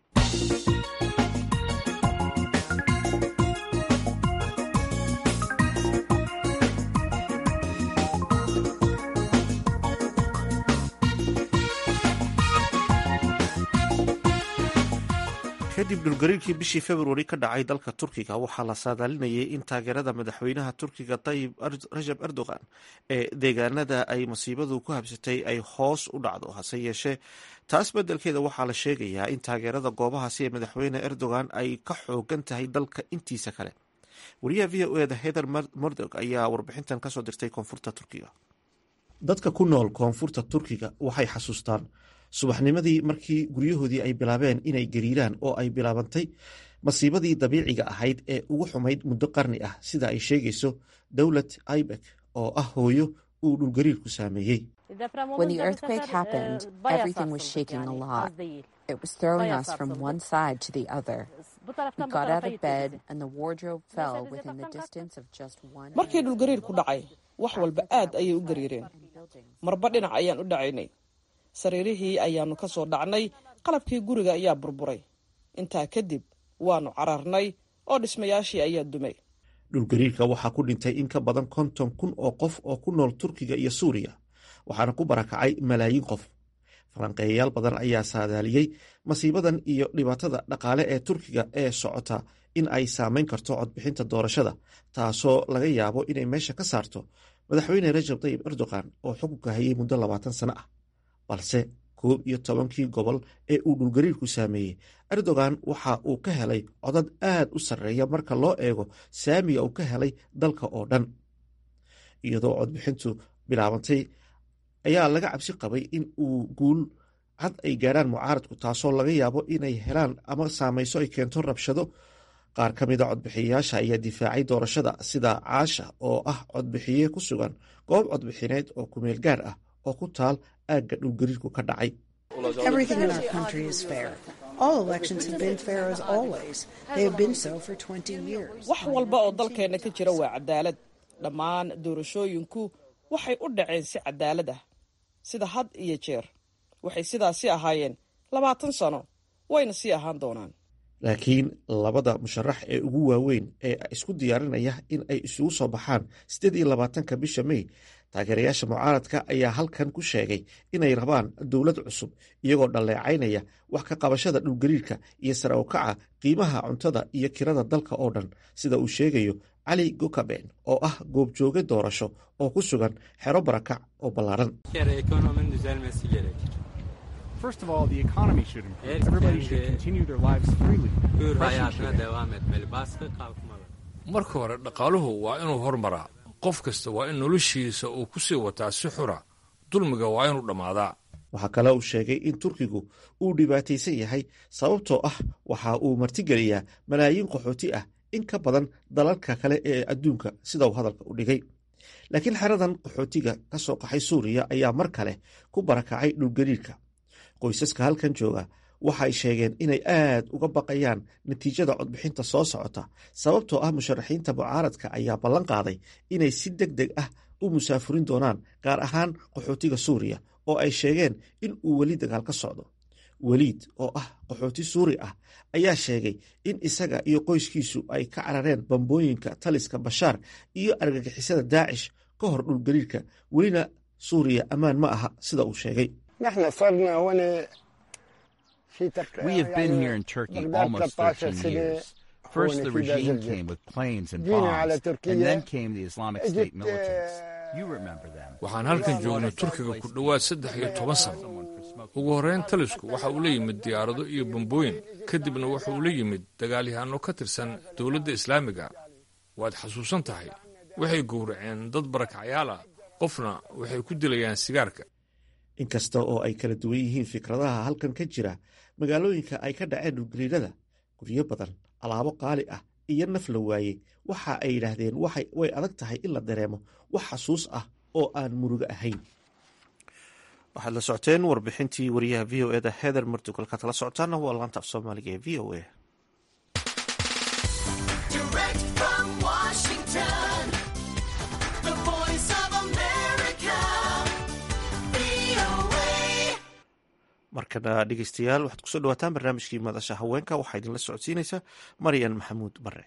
S1: kadib dhulgariirkii bishii februari ka dhacay dalka turkiga waxaa la saadaalinayay in taageerada madaxweynaha turkiga tayib rajab erdogan ee deegaanada ay masiibadu ku habsatay ay hoos u dhacdo hase yeeshee taas beddelkeeda waxaa la sheegayaa in taageerada goobahaasi ee madaxweyne erdogan ay ka xoogan tahay dalka intiisa kale wariyaha v o eda hether mordog ayaa warbixintan kasoo dirtay koonfurta turkiga dadka ku nool koonfurta turkiga waxay xasuustaan subaxnimadii markii guryahoodii ay bilaabeen inay gariiraan oo ay bilaabantay masiibadii dabiiciga ahayd ee ugu xumayd muddo qarni ah sida ay sheegayso dowlad ibek oo ah hooyo uu dhulgariirku saameeyey
S13: When the earthquake happened, everything was shaking a lot. It was throwing us from one side to the other. We got out of bed and the wardrobe fell within the distance of just one.
S14: markii dhulgariirku dhacay wax walba aad ayay u gariireen marba dhinac ayaan u dhacaynay sariirihii ayaannu ka soo dhacnay qalabkii guriga ayaa burburay intaa kadib waannu cararnay oo dhismayaashii ayaa dumay
S1: dhulgariirka waxaa ku dhintay in ka badan konton kun oo qof oo ku nool turkiga iyo suuriya waxaana ku barakacay malaayiin qof falanqeeyayaal badan ayaa saadaaliyey masiibadan iyo dhibaatada dhaqaale ee turkiga ee socota in ay saameyn karto codbixinta doorashada taasoo laga yaabo inay meesha ka saarto madaxweyne rajab tayib erdogan oo xukunka hayay muddo labaatan sano ah balse koob iyo tobankii gobol ee uu dhulgariirku saameeyey erdogan waxa uu ka helay codad aad u sarreeya marka loo eego saamiga uu ka helay dalka oo dhan iyadoo codbixintu bilaabantay ayaa laga cabsi qabay in uu guul cad ay gaadhaan mucaaradku taasoo laga yaabo inay helaan ama saamayso ay keento rabshado qaar ka mida codbixiyayaasha ayaa difaacay doorashada sida caasha oo ah codbixiye ku sugan goob codbixineed oo kumeel gaar ah oo ku taal aagga dhulgariirku ka dhacay
S15: Everything in our country is fair. All elections have been fair as always. They have been so for 20 years.
S14: wax walba oo dalkeenna ka jira waa cadaalad dhammaan doorashooyinku waxay u dhaceen si cadaalad ah sida had iyo jeer waxay sidaasi ahaayeen labaatan sano wayna sii ahaan doonaan
S1: laakiin labada musharax ee ugu waaweyn ee isku diyaarinaya in ay isugu soo baxaan siddeed iyo labaatanka bisha mey taageerayaasha mucaaradka ayaa halkan ku sheegay inay rabaan dowlad cusub iyagoo dhalleecaynaya wax ka qabashada dhulgariirka iyo sare u kaca qiimaha cuntada iyo kirada dalka oo dhan sida uu sheegayo cali gokaben oo ah goobjooge doorasho oo ku sugan xero barakac oo ballaaran
S16: First of all, the economy should improve. Everybody should continue their lives freely. Oppression should end.
S17: marka hore dhaqaaluhu waa inuu hormaraa qof kasta waa in noloshiisa uu ku sii wataa si xura dulmiga waa inuu dhammaadaa
S1: waxaa kale uu sheegay in turkigu uu dhibaataysan yahay sababtoo ah waxa uu martigeliyaa malaayiin qaxooti ah in ka badan dalalka kale ee adduunka sida uu hadalka u dhigay laakiin xeradan qaxootiga ka soo qaxay suuriya ayaa mar kale ku barakacay dhulgariirka qoysaska halkan jooga waxay sheegeen inay aad uga baqayaan natiijada codbixinta soo socota sababtoo ah musharaxiinta mucaaradka ayaa ballan qaaday inay si deg deg ah u musaafurin doonaan gaar ahaan qaxootiga suuriya oo ay sheegeen in uu weli dagaal ka socdo weliid oo ah qaxooti suuri ah ayaa sheegay in isaga iyo qoyskiisu ay ka carareen bambooyinka taliska bashaar iyo argagixisada daacish ka hor dhulgariirka welina suuriya ammaan ma aha sida uu sheegay
S18: We have been here in Turkey almost 13 years. First, the regime came with planes and bombs, and then came the Islamic State militants. You remember them.
S17: waxaan halkan joognay turkiga ku dhowaad saddex iyo toban sano ugu horreyn talisku waxa uu la yimid diyaarado iyo bambooyin kadibna wuxa uu la yimid dagaalyahanno ka tirsan dowladda islaamiga waad xasuusan tahay waxay gowraceen dad barakacyaal ah qofna waxay ku dilayaan sigaarka
S1: inkasta oo ay kala duwan yihiin fikradaha halkan ka jira magaalooyinka ay ka dhaceen dhulgariirada guryo badan alaabo qaali ah iyo naf la waayey waxa ay yidhaahdeen way adag tahay in la dareemo wax xasuus ah oo aan murugo ahayn waxaad la socoteen warbixintii wariyaha v o eda heather murtug halkaad kala socotaana waa laanta af soomaaliga ee v o a markana dhegeystayaal waxaad kusoo dhawaataan barnaamijkii madasha haweenka waxaa idinla socodsiinaysa maryan maxamuud bare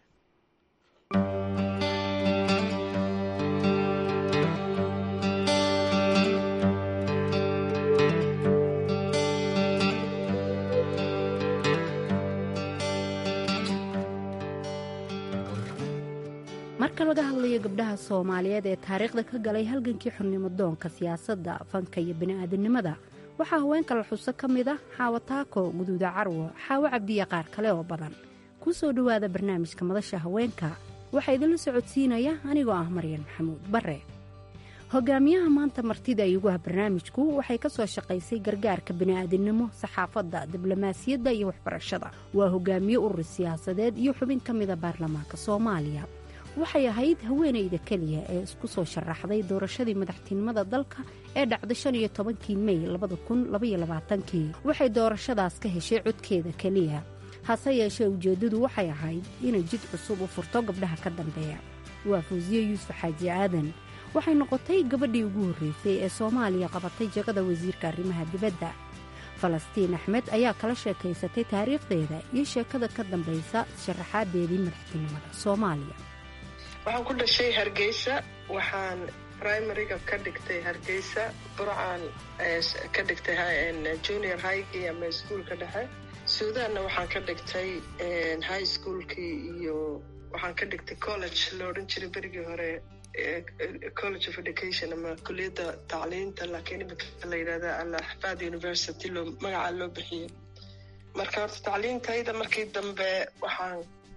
S19: marka laga hadlayo gabdhaha soomaaliyeed ee taariikhda ka galay halgankii xurnimo doonka siyaasadda fanka iyo bini'aadanimada waxaa haweenka la xuso ka mid ah xaawo taako guduuda carwo xaawo cabdiya qaar kale oo badan ku soo dhowaada barnaamijka madasha haweenka waxaa idinla socodsiinaya anigoo ah maryan maxamuud bare hogaamiyaha maanta martida ay ugu ah barnaamijku waxay ka soo shaqaysay gargaarka bini'aadinimo saxaafadda diblomaasiyadda iyo waxbarashada waa hogaamiye urur siyaasadeed iyo xubin ka mida baarlamaanka soomaaliya waxay ahayd haweenayda keliya ee isku soo sharaxday doorashadii madaxtinimada dalka ee dhacday shan iyo tobankii mey labada kun labaiyo labaatankii waxay doorashadaas ka heshay codkeeda keliya hase yeeshee ujeeddadu waxay ahayd inay jid cusub u furto gabdhaha ka dambeeya waa fawsiye yuusuf xaaji aadan waxay noqotay gabadhii ugu horreysay ee soomaaliya qabatay jagada wasiirka arrimaha dibadda falastiin axmed ayaa kala sheekaysatay taariikhdeeda iyo sheekada ka dambaysa sharaxaadeedii madaxtinimada soomaaliya
S20: waxaan ku dhashay hargeysa waxaan primariga ka dhigtay hargeysa burcaan ka dhigtay junior highgii ama iskuolka dhexe suudaanna waxaan ka dhigtay high schoolkii iyo waxaan ka dhigtay college la odhan jiray berigii hore college of education ama kuliyadda tacliinta laakiin imika la yidhahda alaxfaad university loo magacaa loo bixiyey marka horta tacliintayda markii dambe waxaan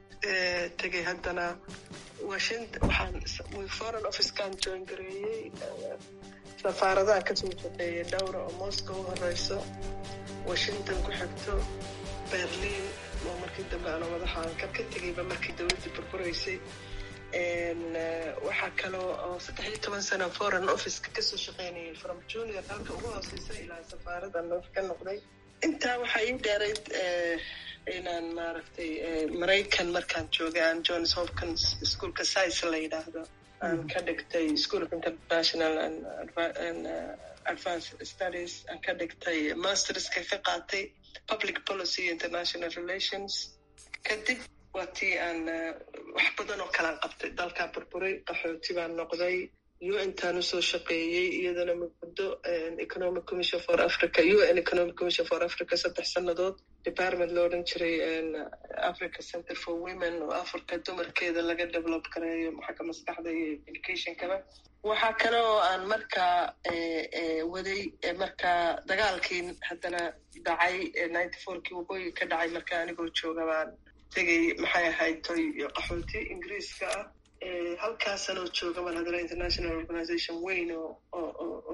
S20: tegay haddana waxaan foreign officekan join gareeyey safaaradaha kasoo shaqeeyay dhowra oo moscow u horeyso washington ku xigto berlin oo markii dambe ana madaxaan ka ka tegayba markii dowladdii burbureysay waxaa kaloo oo saddex iyo toban sano foreign officeka kasoo shaqeynayay from junior halka ugu hooseysa ilaa safaarada ka noqday intaa waxaa ii dheerayd inaan maaragtay maraykan markaan joogay aan johns hopkins schoolka science la yidhaahdo aan ka dhigtay school of international and advanced studies aan ka dhigtay masterska ka qaatay public policy international relations kadib waa tii aan wax badan oo kalaan qabtay dalkaa burburay qaxooti baan noqday un-taan usoo shaqeeyey iyadana muddo economic commission for africa un economic commission for africa saddex sannadood department lo odhan jiray africa center for women oo africa dumarkeeda laga develop gareeyo xagga maskaxda iyo educationkaba waxaa kale oo aan markaa waday markaa dagaalkii haddana dhacay ninety fourkii waqooyi ka dhacay markaa anigoo jooga baan tegay maxay ahayd toy qaxooti ingiriiska ah halkaasanoo jooga bal haddana international organization weyn oo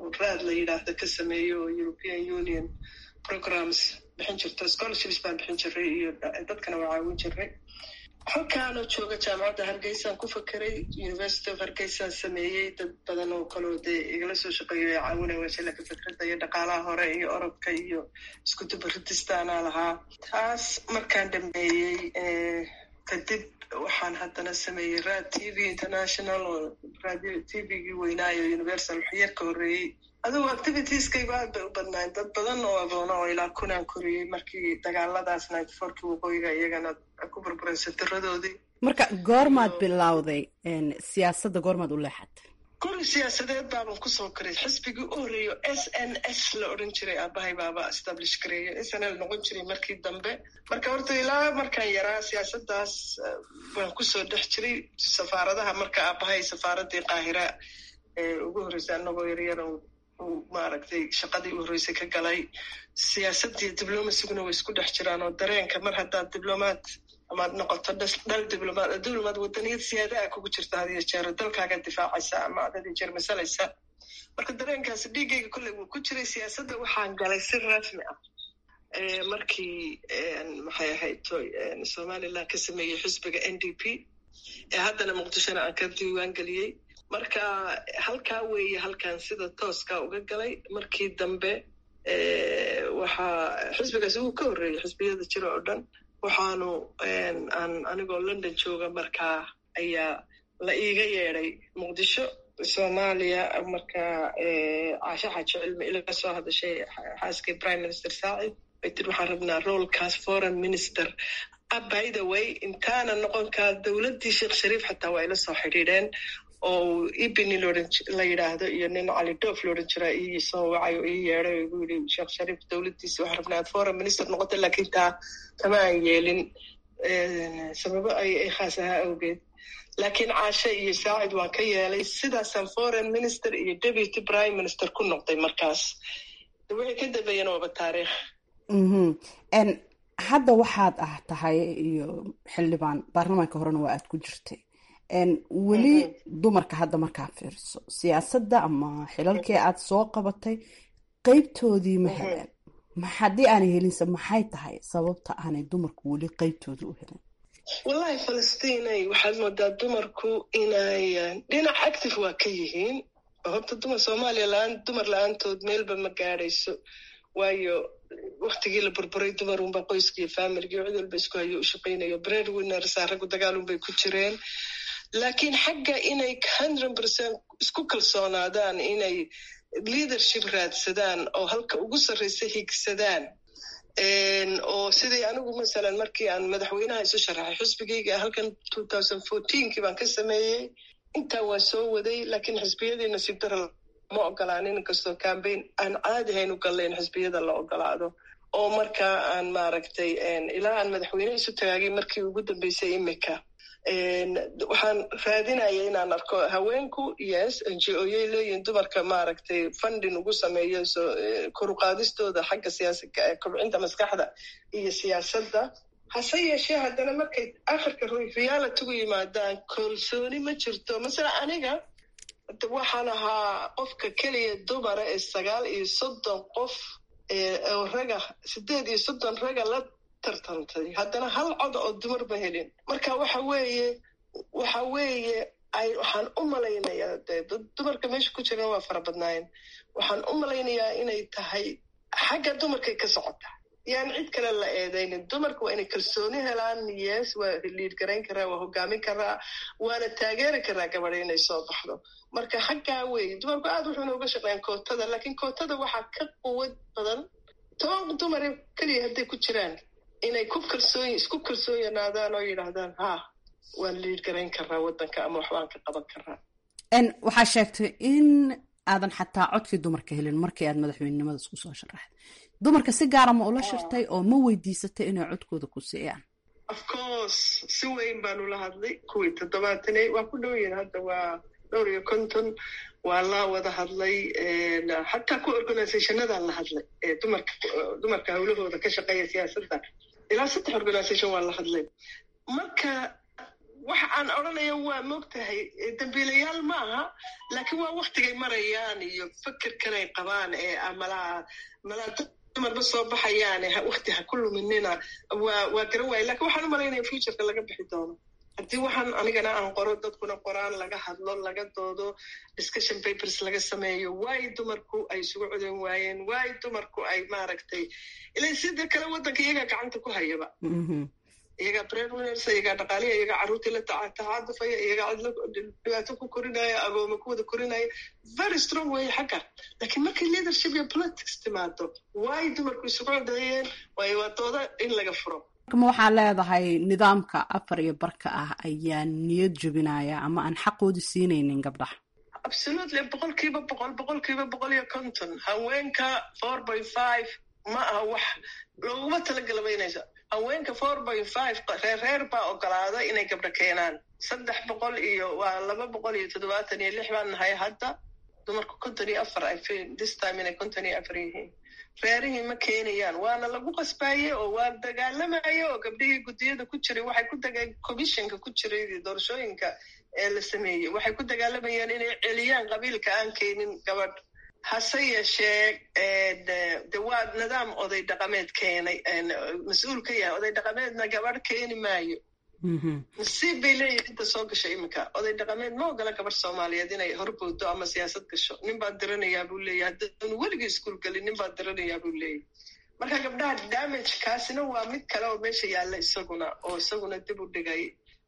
S20: raad la yidhaahdo ka sameeyo oo european union programs bixin jirto scholarships baan bixin jiray iyo dadkana waa caawin jiray halkaanoo jooga jaamacadda hargeysaan ku fakeray university of hargeysaan sameeyey dad badan oo kaloo dee igala soo shaqeeyo ee caawinaya wasilaka fikradda iyo dhaqaalaha hore iyo orodka iyo isku dubaridistaanaa lahaa taas markaan dhameeyey kadib waxaan haddana sameeyey rad t v international oo radio t v-gii weynaayo universal waxyar ka horreeyey adugu activitieskaygu aad bay u badnaayn dad badan oo agoona oo ilaa kunaan koriyey markii dagaaladaas ninety fourkii waqooyiga iyagana ku burburaysa tiradoodii
S12: marka goormaad bilowday siyaasadda goormaad u leexatay
S20: guri siyaasadeed baaban kusoo koray xisbigii u horreeyo s n s la odhan jiray aabahay baaba establish gareeyo s n l noqon jiray markii dambe marka horta ilaa markaan yaraa siyaasaddaas waan kusoo dhex jiray safaaradaha marka aabahay safaaradii qaahira ee ugu horreysay anagoo yaryar maaragtay shaqadii u horreysay ka galay siyaasadii diblomasiguna way isku dhex jiraan oo dareenka mar haddaad diblomaad amaad noqoto dhal diblomaad diblomaad wadaniyad siyaada a kugu jirta hadiyo jeero dalkaaga difaacaysa ama ad hadiyo jeer masalaysa marka dareenkaasi dhiiggayga kolley wuu ku jiray siyaasadda waxaan galay si rasmi ah markii maxay ahayd somaliland ka sameeyey xisbiga n d p ee haddana muqdishona aan ka diiwaan geliyey marka halkaa weeye halkan sida tooska uga galay markii dambe waxaa xisbigaas uu ka horreeyey xisbiyada jira oo dhan waxaanu aan anigoo london jooga markaa ayaa la iiga yeeday muqdisho soomaaliya markaa caasha xaaji cilmi ila soo hadashay xaaskii prime minister saacid bay tiri waxaan rabnaa roolkaas foreign minister by the way intaana noqonkaa dowladdii sheekh shariif xataa waa ila soo xidhiidheen oo ibini la yidhaahdo iyo nin cali doof loodhan jiraa ii soo wacay oo ii yeeday oo igu yidhi sheekh shariif dowladdiisa waxaan rabnaa aad foreign minister noqota laakiin taa kama aan yeelin sababo ay ay khaas ahaa awgeed laakiin caashe iyo saacid waan ka yeelay sidaasaan foreign minister iyo deputy prime minister ku noqday markaas wixii ka dambeeyana waaba taariikh
S12: hadda waxaad ah tahay iyo xildhibaan baarlamaanka horena waa aad ku jirtay weli dumarka hadda markaa fiiriso siyaasadda ama xilalkii aad soo qabatay qeybtoodii ma heleen haddii aanay helinse maxay tahay sababta aanay dumarku weli qeybtooda u helin
S20: wallahi falastiinay waxaad moodaa dumarku inay dhinac active waa ka yihiin horta dumar soomaaliya la-aan dumar la-aantood meelba ma gaadhayso waayo waktigii la burburay dumarunba qoyska iyo familigii cid walba isku hayo u shaqaynayo bread winnersa raggu dagaalunbay ku jireen laakiin xagga inay hundred percent isku kalsoonaadaan inay leadership raadsadaan oo halka ugu sarreysa higsadaan oo sidii anigu masalan markii aan madaxweynaha isu sharaxay xisbigayga halkan two thousand fourteenkii baan ka sameeyey intaa waa soo waday laakiin xisbiyadii nasiib dara ma ogolaanin inkastoo cambaign aan caadi hayn u gallayn xisbiyada la ogolaado oo markaa aan maaragtay ilaa aan madaxweyne isu tagaagay markii ugu dambeysay imika waxaan raadinaya inaan arko haweenku yes n g o yay leeyihin dumarka maaragtay funding ugu sameeyo so koruqaadistooda xagga siyaasa kobcinta maskaxda iyo siyaasadda hase yeeshee haddana markay akhirka realitigu yimaadaan kalsooni ma jirto masala aniga waxaan ahaa qofka keliya dumara ee sagaal iyo soddon qof oo raga sideed iyo soddon raga la tartantay haddana hal cod oo dumar ma helin marka waxa weeye waxa weeye ay waxaan u malaynayaa dee dad dumarka meesha ku jiran waa fara badnaayeen waxaan u malaynayaa inay tahay xagga dumarkay ka socota yaan cid kale la eedaynin dumarka waa inay kalsooni helaan yes waa liid garayn karaa waa hogaamin karaa waana taageeri karaa gabadha inay soo baxdo marka xaggaa weeye dumarku aad wuxuuna uga shaqeeyaan kootada laakiin kootada waxaa ka quwad badan toban dumar keliya hadday ku jiraan inay ku kalsoon isku kalsoonyanaadaan oo yidhaahdaan ha waan liid garayn karaa waddanka ama waxbaan ka qaban karaa
S12: waxaa sheegtay in aadan xataa codkii dumarka helin markii aad madaxweynenimada isku soo sharaxday dumarka si gaara ma ula shirtay oo ma weydiisatay inay codkooda ku siiyaan
S20: of course si weyn baan ula hadlay kuwii toddobaatanay waa ku dhow yihin hadda waa dhowr iyo konton waa la wada hadlay xataa ku organizationadaan la hadlay dumarka dumarka hawlahooda ka shaqeeya siyaasadda ilaa saddex organization waa la hadlay marka waxa aan odhanaya waa moogtahay dambiilayaal ma aha laakiin waa waktigay marayaan iyo fekerkanay qabaan ee malaa malaa dumarba soo baxayaan wakti ha ku luminina waa waa garan waaya lakin waxaan u malaynaya futureka laga bixi doono haddii waxaan anigana aan qoro dadkuna qoraan laga hadlo laga doodo discussion papers laga sameeyo waay dumarku ay isugu codan waayeen waay dumarku ay maaragtay ila sida kale waddanka iyagaa gacanta ku hayaba iyagaa breadwinners iyagaa dhaqaaliya iyagaa carruurtii la tacaadufaya iyagaa cidlo dhibaato ku korinaya agooma ku wada korinaya very strong weeye xagga laakiin markii leadership iyo politics timaado waay dumarku isugu codeeyeen waayo waa dooda in laga furo
S12: ma waxaa leedahay nidaamka afar iyo barka ah ayaa niyad jebinaya ama aan xaqoodu siinaynin gabdhaha
S20: absolutely boqolkiiba boqol boqolkiiba boqol iyo konton haweenka four by five ma aha wax looguma talagalabaynaysa haweenka four by five reer reer baa ogolaada inay gabdho keenaan saddex boqol iyo waa laba boqol iyo toddobaatan iyo lix baan nahay hadda dumarku konton iyo afar ay this time inay konton iyo afar yihiin reerihii ma keenayaan waana lagu qasbaaye oo waa dagaalamaye oo gabdhihii guddiyada ku jiray waxay ku daga commissionka ku jiray doorashooyinka ee la sameeyey waxay ku dagaalamayaan inay celiyaan qabiilka aan keenin gabadh hase yeeshee de waa nidaam oday dhaqameed keenay mas-uul ka yahay oday dhaqameedna gabadh keeni maayo nasiib bay leeyihin inta soo gasho iminka oday dhaqameed ma ogola gabadh soomaaliyeed inay horbowdo ama siyaasad gasho nin baa diranayaa buu leeyahy haddaanu weligii iskuul gelin nin baa diranayaa buu leeyahy marka gabdhaha damage kaasina waa mid kale oo meesha yaalla isaguna oo isaguna dib u dhigay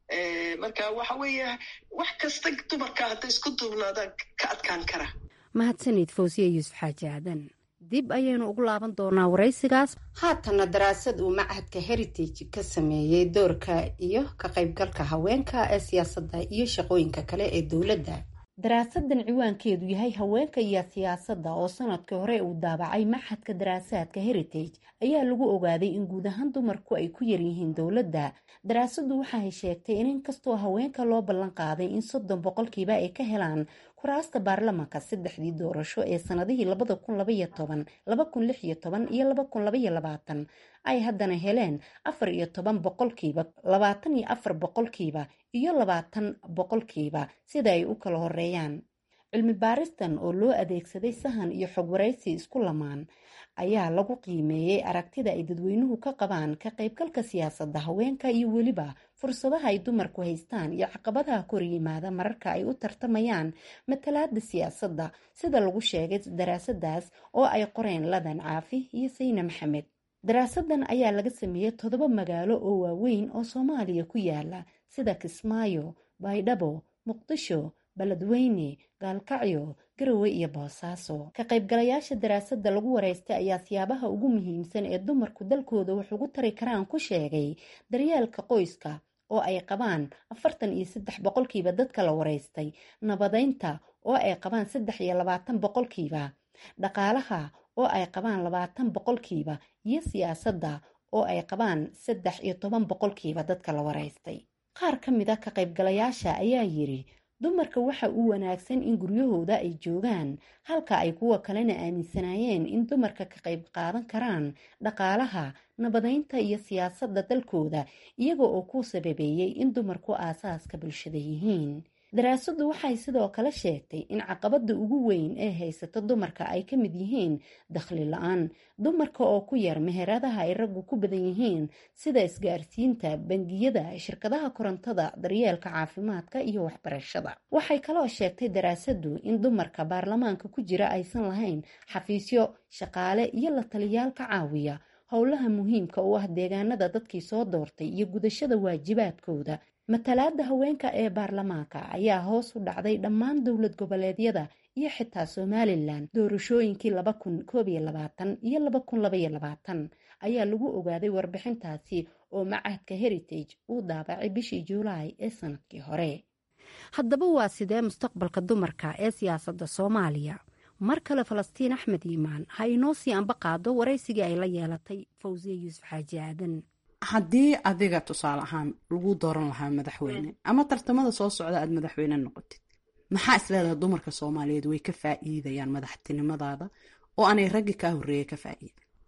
S20: marka waxa weeye wax kasta dumarka hadday isku duubnaadaan ka adkaan kara
S19: mahadsanid fawsiya yuusuf xaaji aadan dib ayaynu ugu laaban doonaa waraysigaas
S21: haatana daraasad uu machadka heritage ka sameeyey doorka iyo ka qaybgalka haweenka ee siyaasadda iyo shaqooyinka kale ee dowladda
S19: daraasadan ciwaankeedu yahay haweenka iyo siyaasadda oo sanadkii hore uu daabacay maxadka daraasaadka heritage ayaa lagu ogaaday in guud ahaan dumarku ay ku yaryihiin dowladda daraasaddu waxaay sheegtay in inkastoo haweenka loo ballan qaaday in soddon boqolkiiba ay ka helaan kuraasta baarlamanka saddexdii doorasho ee sanadihii labada kun labaiyo toban laba kun lix iyo toban iyo laba kun labaiyo labaatan ay haddana heleen afar iyo toban boqolkiiba labaatan iyo afar boqolkiiba iyo labaatan boqolkiiba sida ay u kala horeeyaan cilmi baaristan oo loo adeegsaday sahan iyo xog waraysi isku lamaan ayaa lagu qiimeeyey aragtida ay dadweynuhu ka qabaan ka qaybgalka siyaasadda haweenka iyo weliba fursadaha ay dumarku haystaan iyo caqabadaha kor yimaada mararka ay u tartamayaan matalaada siyaasadda sida lagu sheegay daraasadaas oo ay qoreen ladan caafi iyo sayne maxamed daraasadan ayaa laga sameeyey toddoba magaalo oo waaweyn oo soomaaliya ku yaala sida kismaayo baydhabo muqdisho baledweyne gaalkacyo garowe iyo boosaaso ka qaybgalayaasha daraasada lagu wareystay ayaa siyaabaha ugu muhiimsan ee dumarku dalkooda wax ugu tari karaan ku sheegay daryeelka qoyska oo ay qabaan afartan iyo saddex boqolkiiba dadka la wareystay nabadeynta oo ay qabaan saddex iyo labaatan boqolkiiba dhaqaalaha oo ay qabaan labaatan boqolkiiba iyo siyaasadda oo ay qabaan saddex iyo toban boqolkiiba dadka la wareystay qaar ka mid a ka qaybgalayaasha ayaa yiri dumarka waxa uu wanaagsan in guryahooda ay joogaan halka ay kuwa kalena aaminsanaayeen in dumarka ka qayb qaadan karaan dhaqaalaha nabadeynta iyo siyaasadda dalkooda iyaga oo ku sababeeyey in dumarku aasaaska bulshada yihiin daraasaddu waxay sidoo kale sheegtay in caqabada ugu weyn ee haysata dumarka ay ka mid yihiin dakhli la-aan dumarka oo ku yar meheradaha ay raggu ku badan yihiin sida isgaarsiinta bangiyada shirkadaha korontada daryeelka caafimaadka iyo waxbarashada waxay kaloo sheegtay daraasaddu in dumarka baarlamaanka ku jira aysan lahayn xafiisyo shaqaale iyo la taliyaal ka caawiya howlaha muhiimka u ah deegaanada dadkii soo doortay iyo gudashada waajibaadkooda matalaada haweenka ee baarlamaanka ayaa hoos u dhacday dhammaan dowlad goboleedyada iyo xitaa somalilan doorashooyinkii laba kun koob iyo labaatan iyo laba kun labaiyo labaatan ayaa lagu ogaaday warbixintaasi oo macahadka heritage uu daabacay bishii juulaay ee sanadkii hore haddaba waa sidee mustaqbalka dumarka ee siyaasadda soomaaliya mar kale falastiin axmed yimaan ha inoo sii anba qaado waraysigii ay la yeelatay fawsiye yuusuf xaaji aadan
S12: haddii adiga tusaale ahaan lagu dooran lahaa madaxweyne ama tartamada soo socda aad madaxweyne noqotid maxaa isleedaha dumarka soomaaliyeed way ka faa'iidayaan madaxtinimadaada oo aanay raggi kaa horreeya ka faa'iida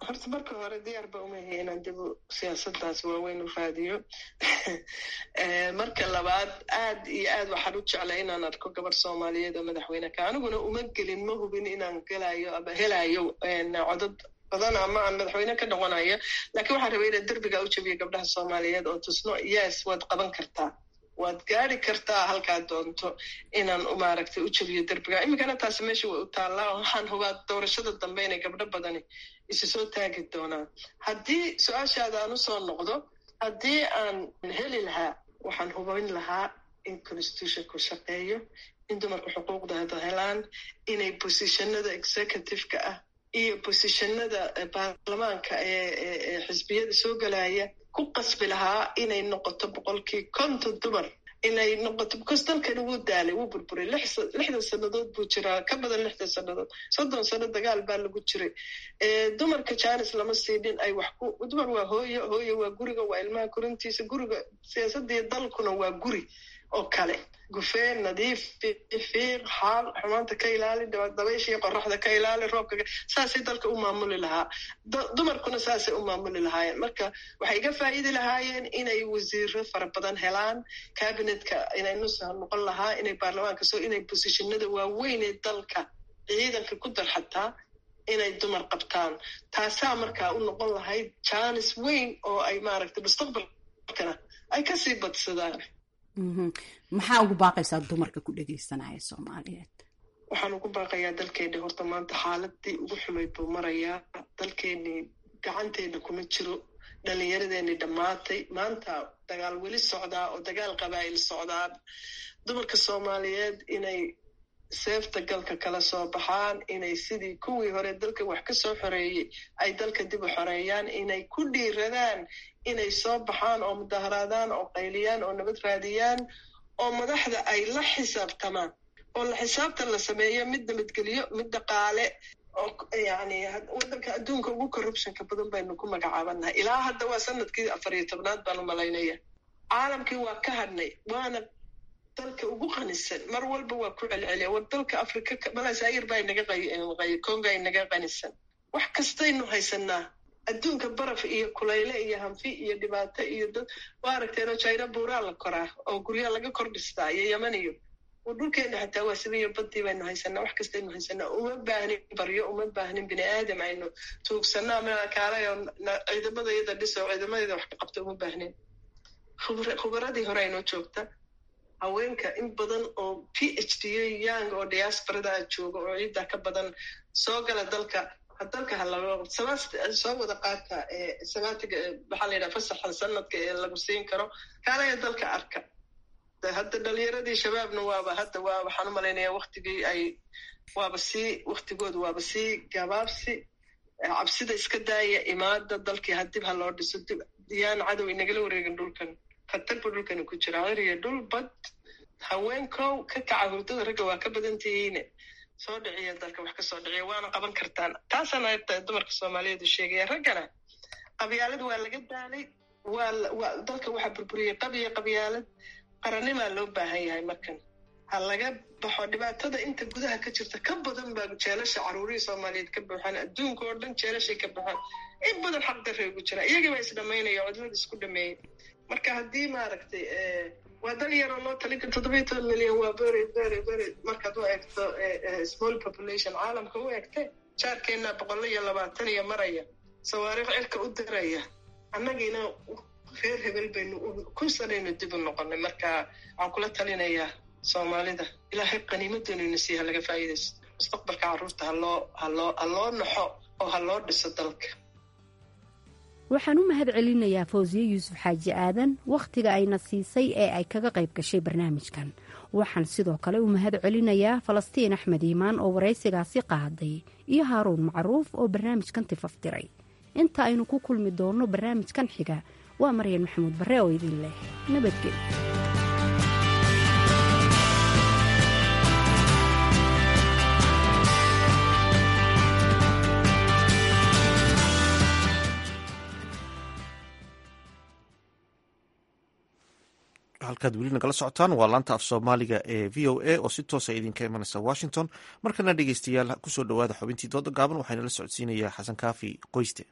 S20: horta marka hore diyaar ba umahay inaan dib siyaasadaas waaweyn u raadiyo marka labaad aad iyo aad waxaan u jeclay inaan arko gabar soomaaliyeed oo madaxweyne ka aniguna uma gelin ma hubin inaan gelayo ama helayo codad badan ama aan madaxweyne ka noqonayo laakiin waxaan rabay inaan derbiga u jabiyo gabdhaha soomaaliyeed oo tusno yes waad qaban kartaa waad gaari kartaa halkaad doonto inaan maaragtay u jabiyo derbiga iminkana taasi meesha way u taallaa waxaan hubaa doorashada dambe inay gabdho badani isu soo taagi doonaan haddii su-aashaada aan usoo noqdo haddii aan heli lahaa waxaan hubin lahaa in constitutionku shaqeeyo in dumarku xuquuqdooda helaan inay bosishanada executive-ka ah iyo bosishanada baarlamaanka ee xisbiyada soo gelaya ku qasbi lahaa inay noqoto boqolkii konton dumar inay noqoto because dalkani wuu daalay wuu burburay lixdan sannadood buu jiraa ka badan lixdan sannadood soddon sano dagaal baa lagu jiray dumarka janis lama siinin ay wax ku dumar waa hooyo hooyo waa guriga waa ilmaha korintiisa guriga siyaasadii dalkuna waa guri oo kale gufeen nadiif fiiq xaal xumaanta ka ilaali dabayshii qoraxda ka ilaali roobka saasay dalka u maamuli lahaa dumarkuna saasay u maamuli lahaayeen marka waxay iga faa'iidi lahaayeen inay wasiiro fara badan helaan cabinetka inay nusa noqon lahaa inay baarlamaanka soo inay bosishinada waaweyn ee dalka ciidanka ku dar xataa inay dumar qabtaan taasaa markaa u noqon lahayd jaanis weyn oo ay maaragtay mustaqbalkana ay kasii badsadaan
S19: maxaa ugu baaqaysaa dumarka ku dhegaysanaya soomaaliyeed
S20: waxaan ugu baaqayaa dalkeeni horta maanta xaaladii ugu xumayd buu marayaa dalkeeni gacanteena kuma jiro dhallinyaradeeni dhammaatay maanta dagaal weli socdaa oo dagaal qabaa'il socdaan dumarka soomaaliyeed inay seefta galka kala soo baxaan inay sidii kuwii hore dalka wax ka soo xoreeyey ay dalka dib u xoreeyaan inay ku dhiiradaan inay soo baxaan oo mudaharaadaan oo qayliyaan oo nabad raadiyaan oo madaxda ay la xisaabtamaan oo la xisaabtan la sameeyo mid nabadgelyo mid dhaqaale oo yani waddanka adduunka ugu corruptionka badan baynu ku magacaabanahay ilaa hadda waa sanadkii afar iyo tobnaad baan u malaynaya caalamkii waa ka hadhnay waana dalka ugu qanisan mar walba waa ku celceliya war dalka afrika malasaayir baa inaga conga inaga qanisan wax kastaynu haysanaa adduunka baraf iyo kulayle iyo hanfi iyo dhibaato iyo dad waa aragteenoo jina buuraa la koraa oo guryaa laga kor dhistaa iyo yeman iyo dhulkeena xataa waa sibiyo badii baynu haysanaa wax kastaynu haysanaa uma baahnin baryo uma baahnin bini aadam aynu tuugsanaa makaalayo ciidamada iyada dhiso ciidamadeeda wax ka qabta uma baahnin khubaradii hore aynoo joogta haweenka in badan oo p h d young oo diasporada jooga oo ciidda ka badan soo gala dalka dalka halao soo wada qaata samaatiga maxaa la yidhaha fasaxa sanadka ee lagu siin karo kaalaya dalka arka hadda dhalinyaradii shabaabna waaba hadda waa waxaan u malaynaya waktigii ay waaba sii waktigooda waaba sii gabaabsi cabsida iska daaya imaada dalkii hadib ha loo dhiso dib yaan cadow inagala wareegin dhulkan khatar buu dhulkani ku jira ciriyo dhul bad haweenkow ka kaca hurdada ragga waa ka badan tihiine soo dhiciya dalka wax kasoo dhiciya waana qaban kartaan taasana ta dumarka soomaaliyeed u sheegaya raggana qabyaalad waa laga daalay waa dalka waxaa burburiyey qabiya qabyaalad qaranimaa loo baahan yahay markan ha laga baxo dhibaatada inta gudaha ka jirta ka badan baa jeelasha caruurihii soomaaliyeed ka buuxaan adduunka oo dhan jeelashay ka baxaan in badan xaq darre ugu jira iyagii baa isdhamaynaya cudurada isku dhameeyey marka haddii maaragtay waa dal yaroo loo talin karo toddobiyo toban milyan waa very very very markaad u eegto small population caalamka u eegte jaarkeenna boqollo iyo labaatan iyo maraya sawaariikh cirka u diraya annagiina reer hebel baynu kun sanaynu dib u noqonay marka waxaan kula talinayaa soomaalida ilaahay qaniimadoonayna sii ha laga faa'iidaysto mustaqbalka carruurta haloo haloo ha loo naxo oo ha loo dhiso dalka
S19: waxaan u mahad celinayaa fawsiye yuusuf xaaji aadan wakhtiga ayna siisay ee ay kaga qayb gashay barnaamijkan waxaan sidoo kale u mahad celinayaa falastiin axmed iimaan oo waraysigaasi qaaday iyo haaruun macruuf oo barnaamijkan tifaftiray inta aynu ku kulmi doonno barnaamijkan xiga waa maryan maxamuud barre oo idin leh nabadgel
S1: halka halkaad weli nagala socotaan waa laanta af soomaaliga ee v o a oo si toosa idinka imanaysa washington markana dhegeystayaal kusoo dhowaada xubintii dooda gaaban waxaana la socodsiinayaa xasan kaafi qoyste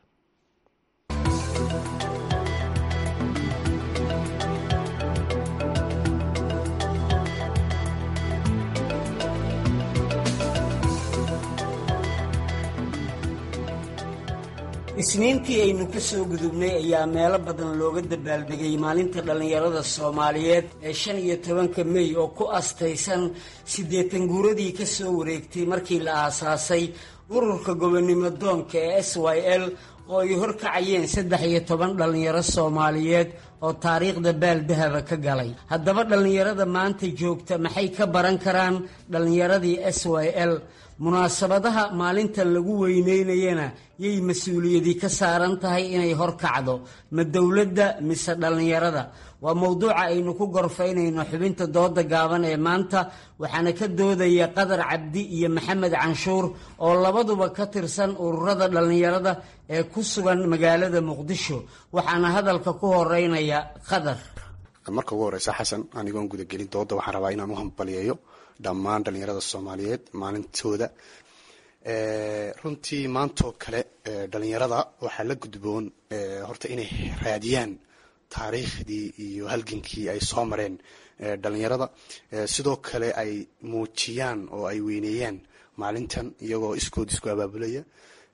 S6: isniintii aynu ka soo gudubnay ayaa meelo badan looga dabaaldegay maalinta dhallinyarada soomaaliyeed ee shan iyo tobanka mey oo ku astaysan siddeetan guuradii ka soo wareegtay markii la aasaasay ururka gobonnimo doonka ee s y l oo ay horkacayeen saddex iyo toban dhallinyaro soomaaliyeed oo taariikhda baaldahaba ka galay haddaba dhallinyarada maanta joogta maxay ka baran karaan dhallinyaradii s y l munaasabadaha maalintan lagu weyneynayana yay mas-uuliyadi ka saaran tahay inay horkacdo ma dowladda mise dhallinyarada waa mowduuca aynu ku gorfaynayno xubinta dooda gaaban ee maanta waxaana ka doodaya qadar cabdi iyo maxamed canshuur oo labaduba ka tirsan ururada dhallinyarada ee ku sugan magaalada muqdisho waxaana hadalka ku horeynaya qadar
S22: marka ugu horeysa xasan anigoon gudagelin dooda waxaan rabaa inaan u hambaliyeeyo dhammaan dhallinyarada soomaaliyeed maalintooda runtii maantoo kale dhallinyarada waxaa la gudboon horta inay raadiyaan taariikhdii iyo halgankii ay soo mareen dhallinyarada sidoo kale ay muujiyaan oo ay weyneeyaan maalintan iyagoo iskood isku abaabulaya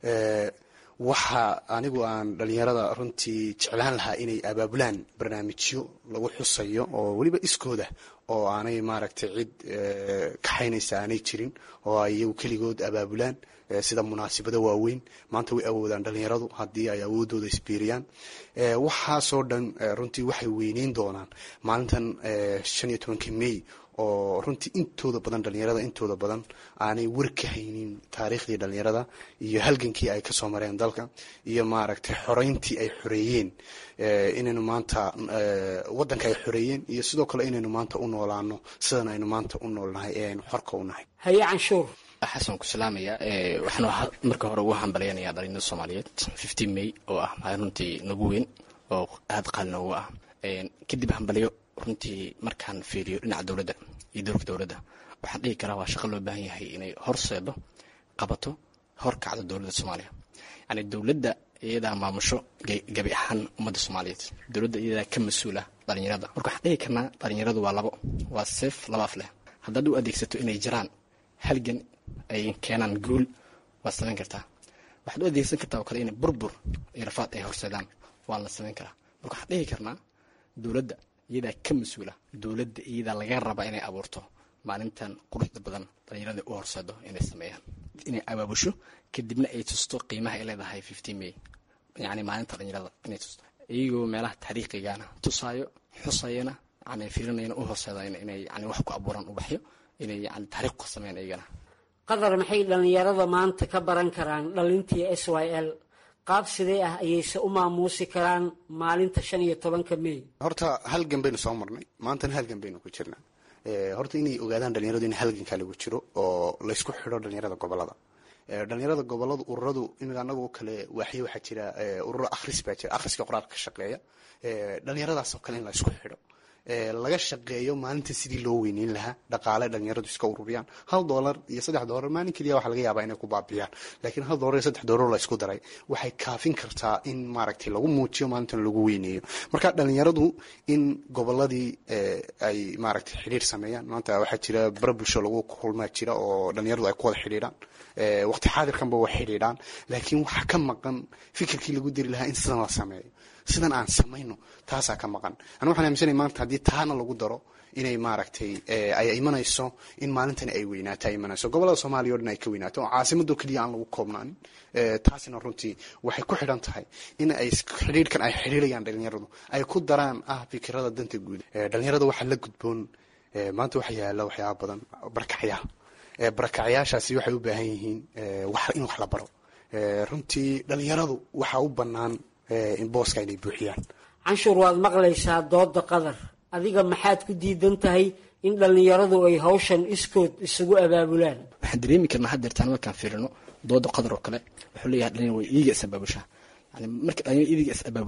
S22: waxa anigu aan dhallinyarada runtii jeclaan lahaa inay abaabulaan barnaamijyo lagu xusayo oo weliba iskooda oo aanay maaragtay cid kaxaynaysa aanay jirin oo ay iyagu keligood abaabulaan sida munaasabado waaweyn maanta way awoodaan dhallinyaradu haddii ay awoodooda isbiiriyaan waxaasoo dhan runtii waxay weyneyn doonaan maalintan shan iyo tobanka may oo runtii intooda badan dhallinyarada intooda badan aanay war ka haynin taariikhdii dhallinyarada iyo halgankii ay kasoo mareen dalka iyo maaragtay xoreyntii ay xoreeyeen inaynu maanta wadanka ay xoreeyeen iyo sidoo kale inaynu maanta u noolaano sidan aynu maanta u noolnahay ee aynu xorka u nahay
S6: haye canshuur
S23: xasan ku salaamaya waxaan marka hore ugu hambalyanaya dhalinyarada soomaaliyeed fifteen may oo ah maalin runtii nagu weyn oo aada qaali noogu ah kadib hambalyo runtii markaan fiiriyo dhinaca dowladda iyo dowlka dowladda waxaan dhihi karaa waa shaqo loo baahan yahay inay horseedo qabato horkacdo dowladda soomaaliya yani dowladda iyadaa maamusho gabi ahaan ummadda soomaaliyeed dowladda iyadaa ka mas-uula dhalinyarada marka waxaan dhihi karnaa dhalinyaradu waa labo waa seef laba af leh haddaad u adeegsato inay jiraan halgan ay keenaan guul waad samayn kartaa waxaad u adeegsan kartaa oo kale inay burbur iyo rafaad ay horseedaan waa la samayn karaa marka waxaan dhihi karnaa dowladda iyadaa ka mas-uula dowladda iyadaa laga rabaa inay abuurto maalintan quruxda badan dhalinyarada u horseedo inay sameeyaan inay abaabusho kadibna ay tusto qiimaha ay leedahay fifteen may yani maalinta dhalinyarada inay tusto iyagoo meelaha taariikhigana tusaayo xusayana yani fiirinayana u horseedayna inay yani wax ku abuuraan ubaxyo inay yani taariikh ku sameeyaan iyagana
S6: qadar maxay dhallinyarada maanta ka baran karaan dhalintii s y l qaab sidee ah ayayse u maamuusi karaan maalinta shan iyo tobanka may
S22: horta halgan baynu soo marnay maantana halgan baynu ku jirnaa horta inay ogaadaan dhalinyaradu in halgankaa lagu jiro oo laysku xidho dhalinyarada gobolada dhalinyarada goboladu ururadu imika anagoo kale waaxyo waxaa jira ururo akhris baa jira akhriska qoraalka ka shaqeeya dhalinyaradaasoo kale in la isku xidho laga shaqeeyo maalinta sidii loo weyneyn lahaa dhaqaale dhalinyaradu iska ururiyaan hal doolar iyo saddex doolar maalin keliya waxaa laga yaabaa inay ku baabiyaan laakiin hal doolar iyo saddex doolar la isku daray waxay kaafin kartaa in maaragtay lagu muujiyo maalintan lagu weyneeyo marka dhalinyaradu in goboladii ay maaragtay xidhiir sameeyaan maanta waxaa jira bara bulsho lagu kulmaa jira oo dhalinyaradu ay ku wada xidhiidhaan waqti xaadirkanba way xidhiidhaan laakiin waxaa ka maqan fikirkii lagu diri lahaa in sidan la sameeyo sidan aan samayno taasaa ka maqan anu waxaan aaminsanay maanta haddii taana lagu daro inay maaragtay ay imanayso in maalintani ay weynaato ay imanayso gobolada soomaaliya o dhan ay ka weynaato oo caasimado keliya aan lagu koobnaanin taasina runtii waxay ku xidhan tahay in ay xidhiirhkan ay xidhiirayaan dhalinyaradu ay ku daraan ah fikirada danta guud dhalinyarada waxaa la gudboon maanta waxa yaala waxyaaba badan barakacyaal barakacyaashaasi waxay u baahan yihiin in wax la baro runtii dhalinyaradu waxaa u bannaan in booska inay buuxiyaan
S6: canshuur waad maqlaysaa dooda qadar adiga maxaad ku diidan tahay in dhallinyaradu ay hawshan iskood isugu abaabulaan
S23: waxaan dareemi karnaa haddeertaan markaan fiirino dooda qadar oo kale wuxuu leeyahay dhalinyar way iiga is abaabushaa yani marka dhalinyar iiga is abaabusho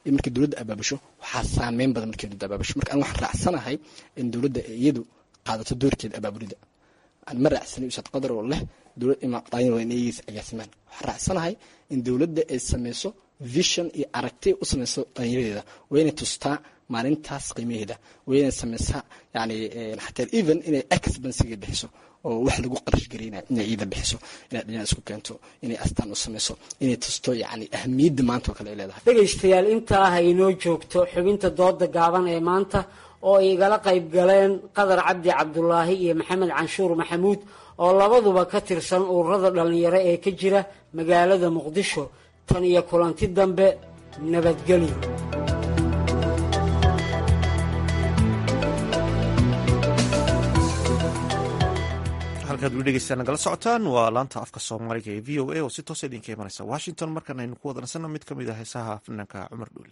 S23: iyo markii dowladda abaabusho waxaa saameyn badan markii dowladda abaabusho marka aan waxaan raacsanahay in dowladda iyadu qaadato doorkeeda abaabulida aan ma raacsanay ustaad qadar oo leh dowlad imaaqdaayin waa in iyagiis agaasimaan waxaan raacsanahay in dowladda ay sameyso vision iyo aragti u sameyso dhalinyaradeeda waa inay tustaa maalintaas qiimaheeda waa inay sameysaa yani xataa even inay expensiga bixiso oo wax lagu qarash garaynaya inay ciida bixiso inay dhalinyarada isku keento inay astaan u sameyso inay tusto yani ahamiyadda maanta oo kale ay leedahay
S6: dhegaystayaal intaa ha inoo joogto xubinta dooda gaaban ee maanta oo ay igala qayb galeen qadar cabdi cabdulaahi iyo maxamed canshuur maxamuud oo labaduba ka tirsan ururada dhallinyaro ee ka jira magaalada muqdisho tan iyo kulanti dambe nabadgelyo
S1: halkaad weli dhegeystaan nagala socotaan waa laanta afka soomaaliga ee v o a oo si toosa idinka imanaysa washington markan aynu ku wadanasanno mid ka mid ah heesaha fanaanka cumar dhuule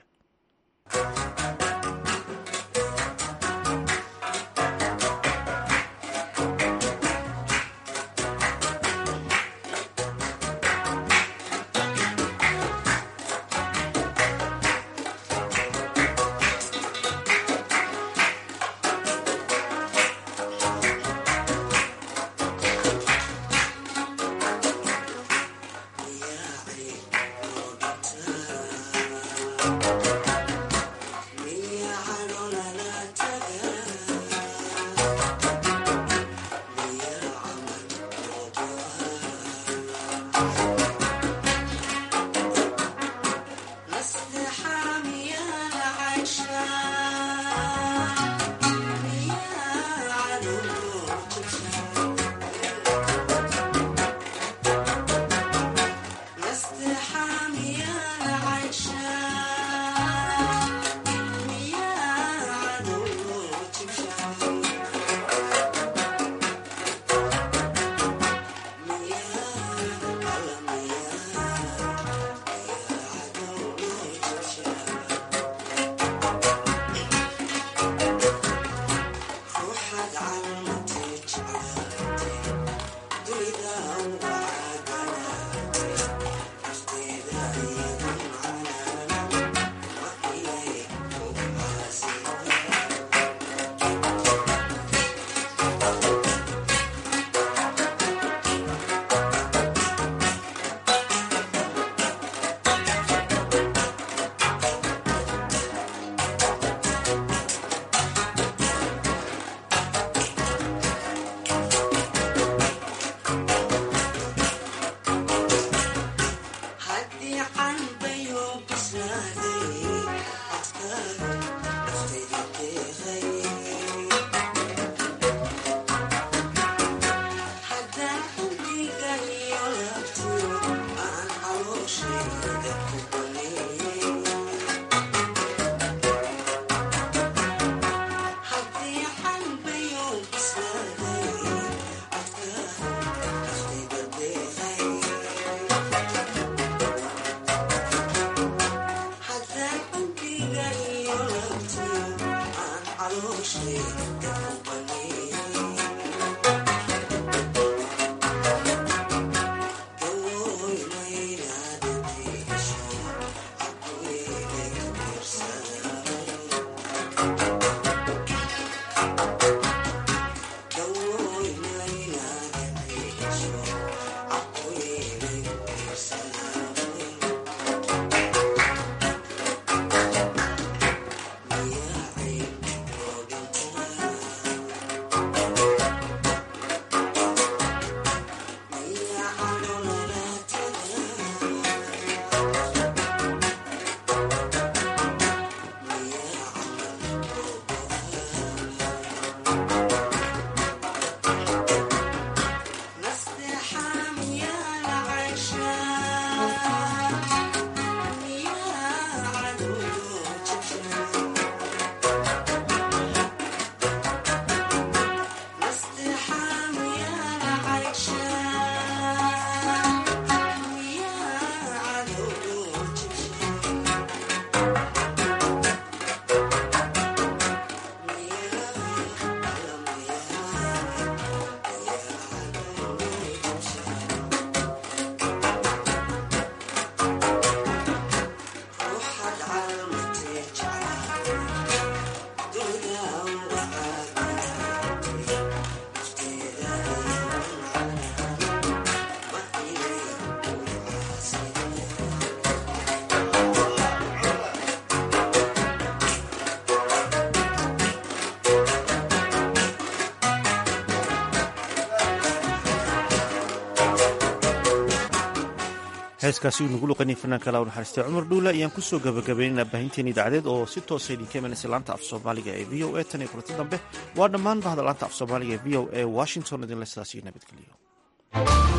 S1: heeskaasi uu nagu luqanay fanaanka laa naxariistay cumar dhuula ayaan kusoo gabagabaynayna baahinteeni idaacadeed oo si toosa idinka imanaysa laanta af soomaaliga ee v o a tan iyo kulanti dambe waa dhammaan bahda laanta af soomaaliga ee v o a washington idinle sidaas iyo nabadgeliyo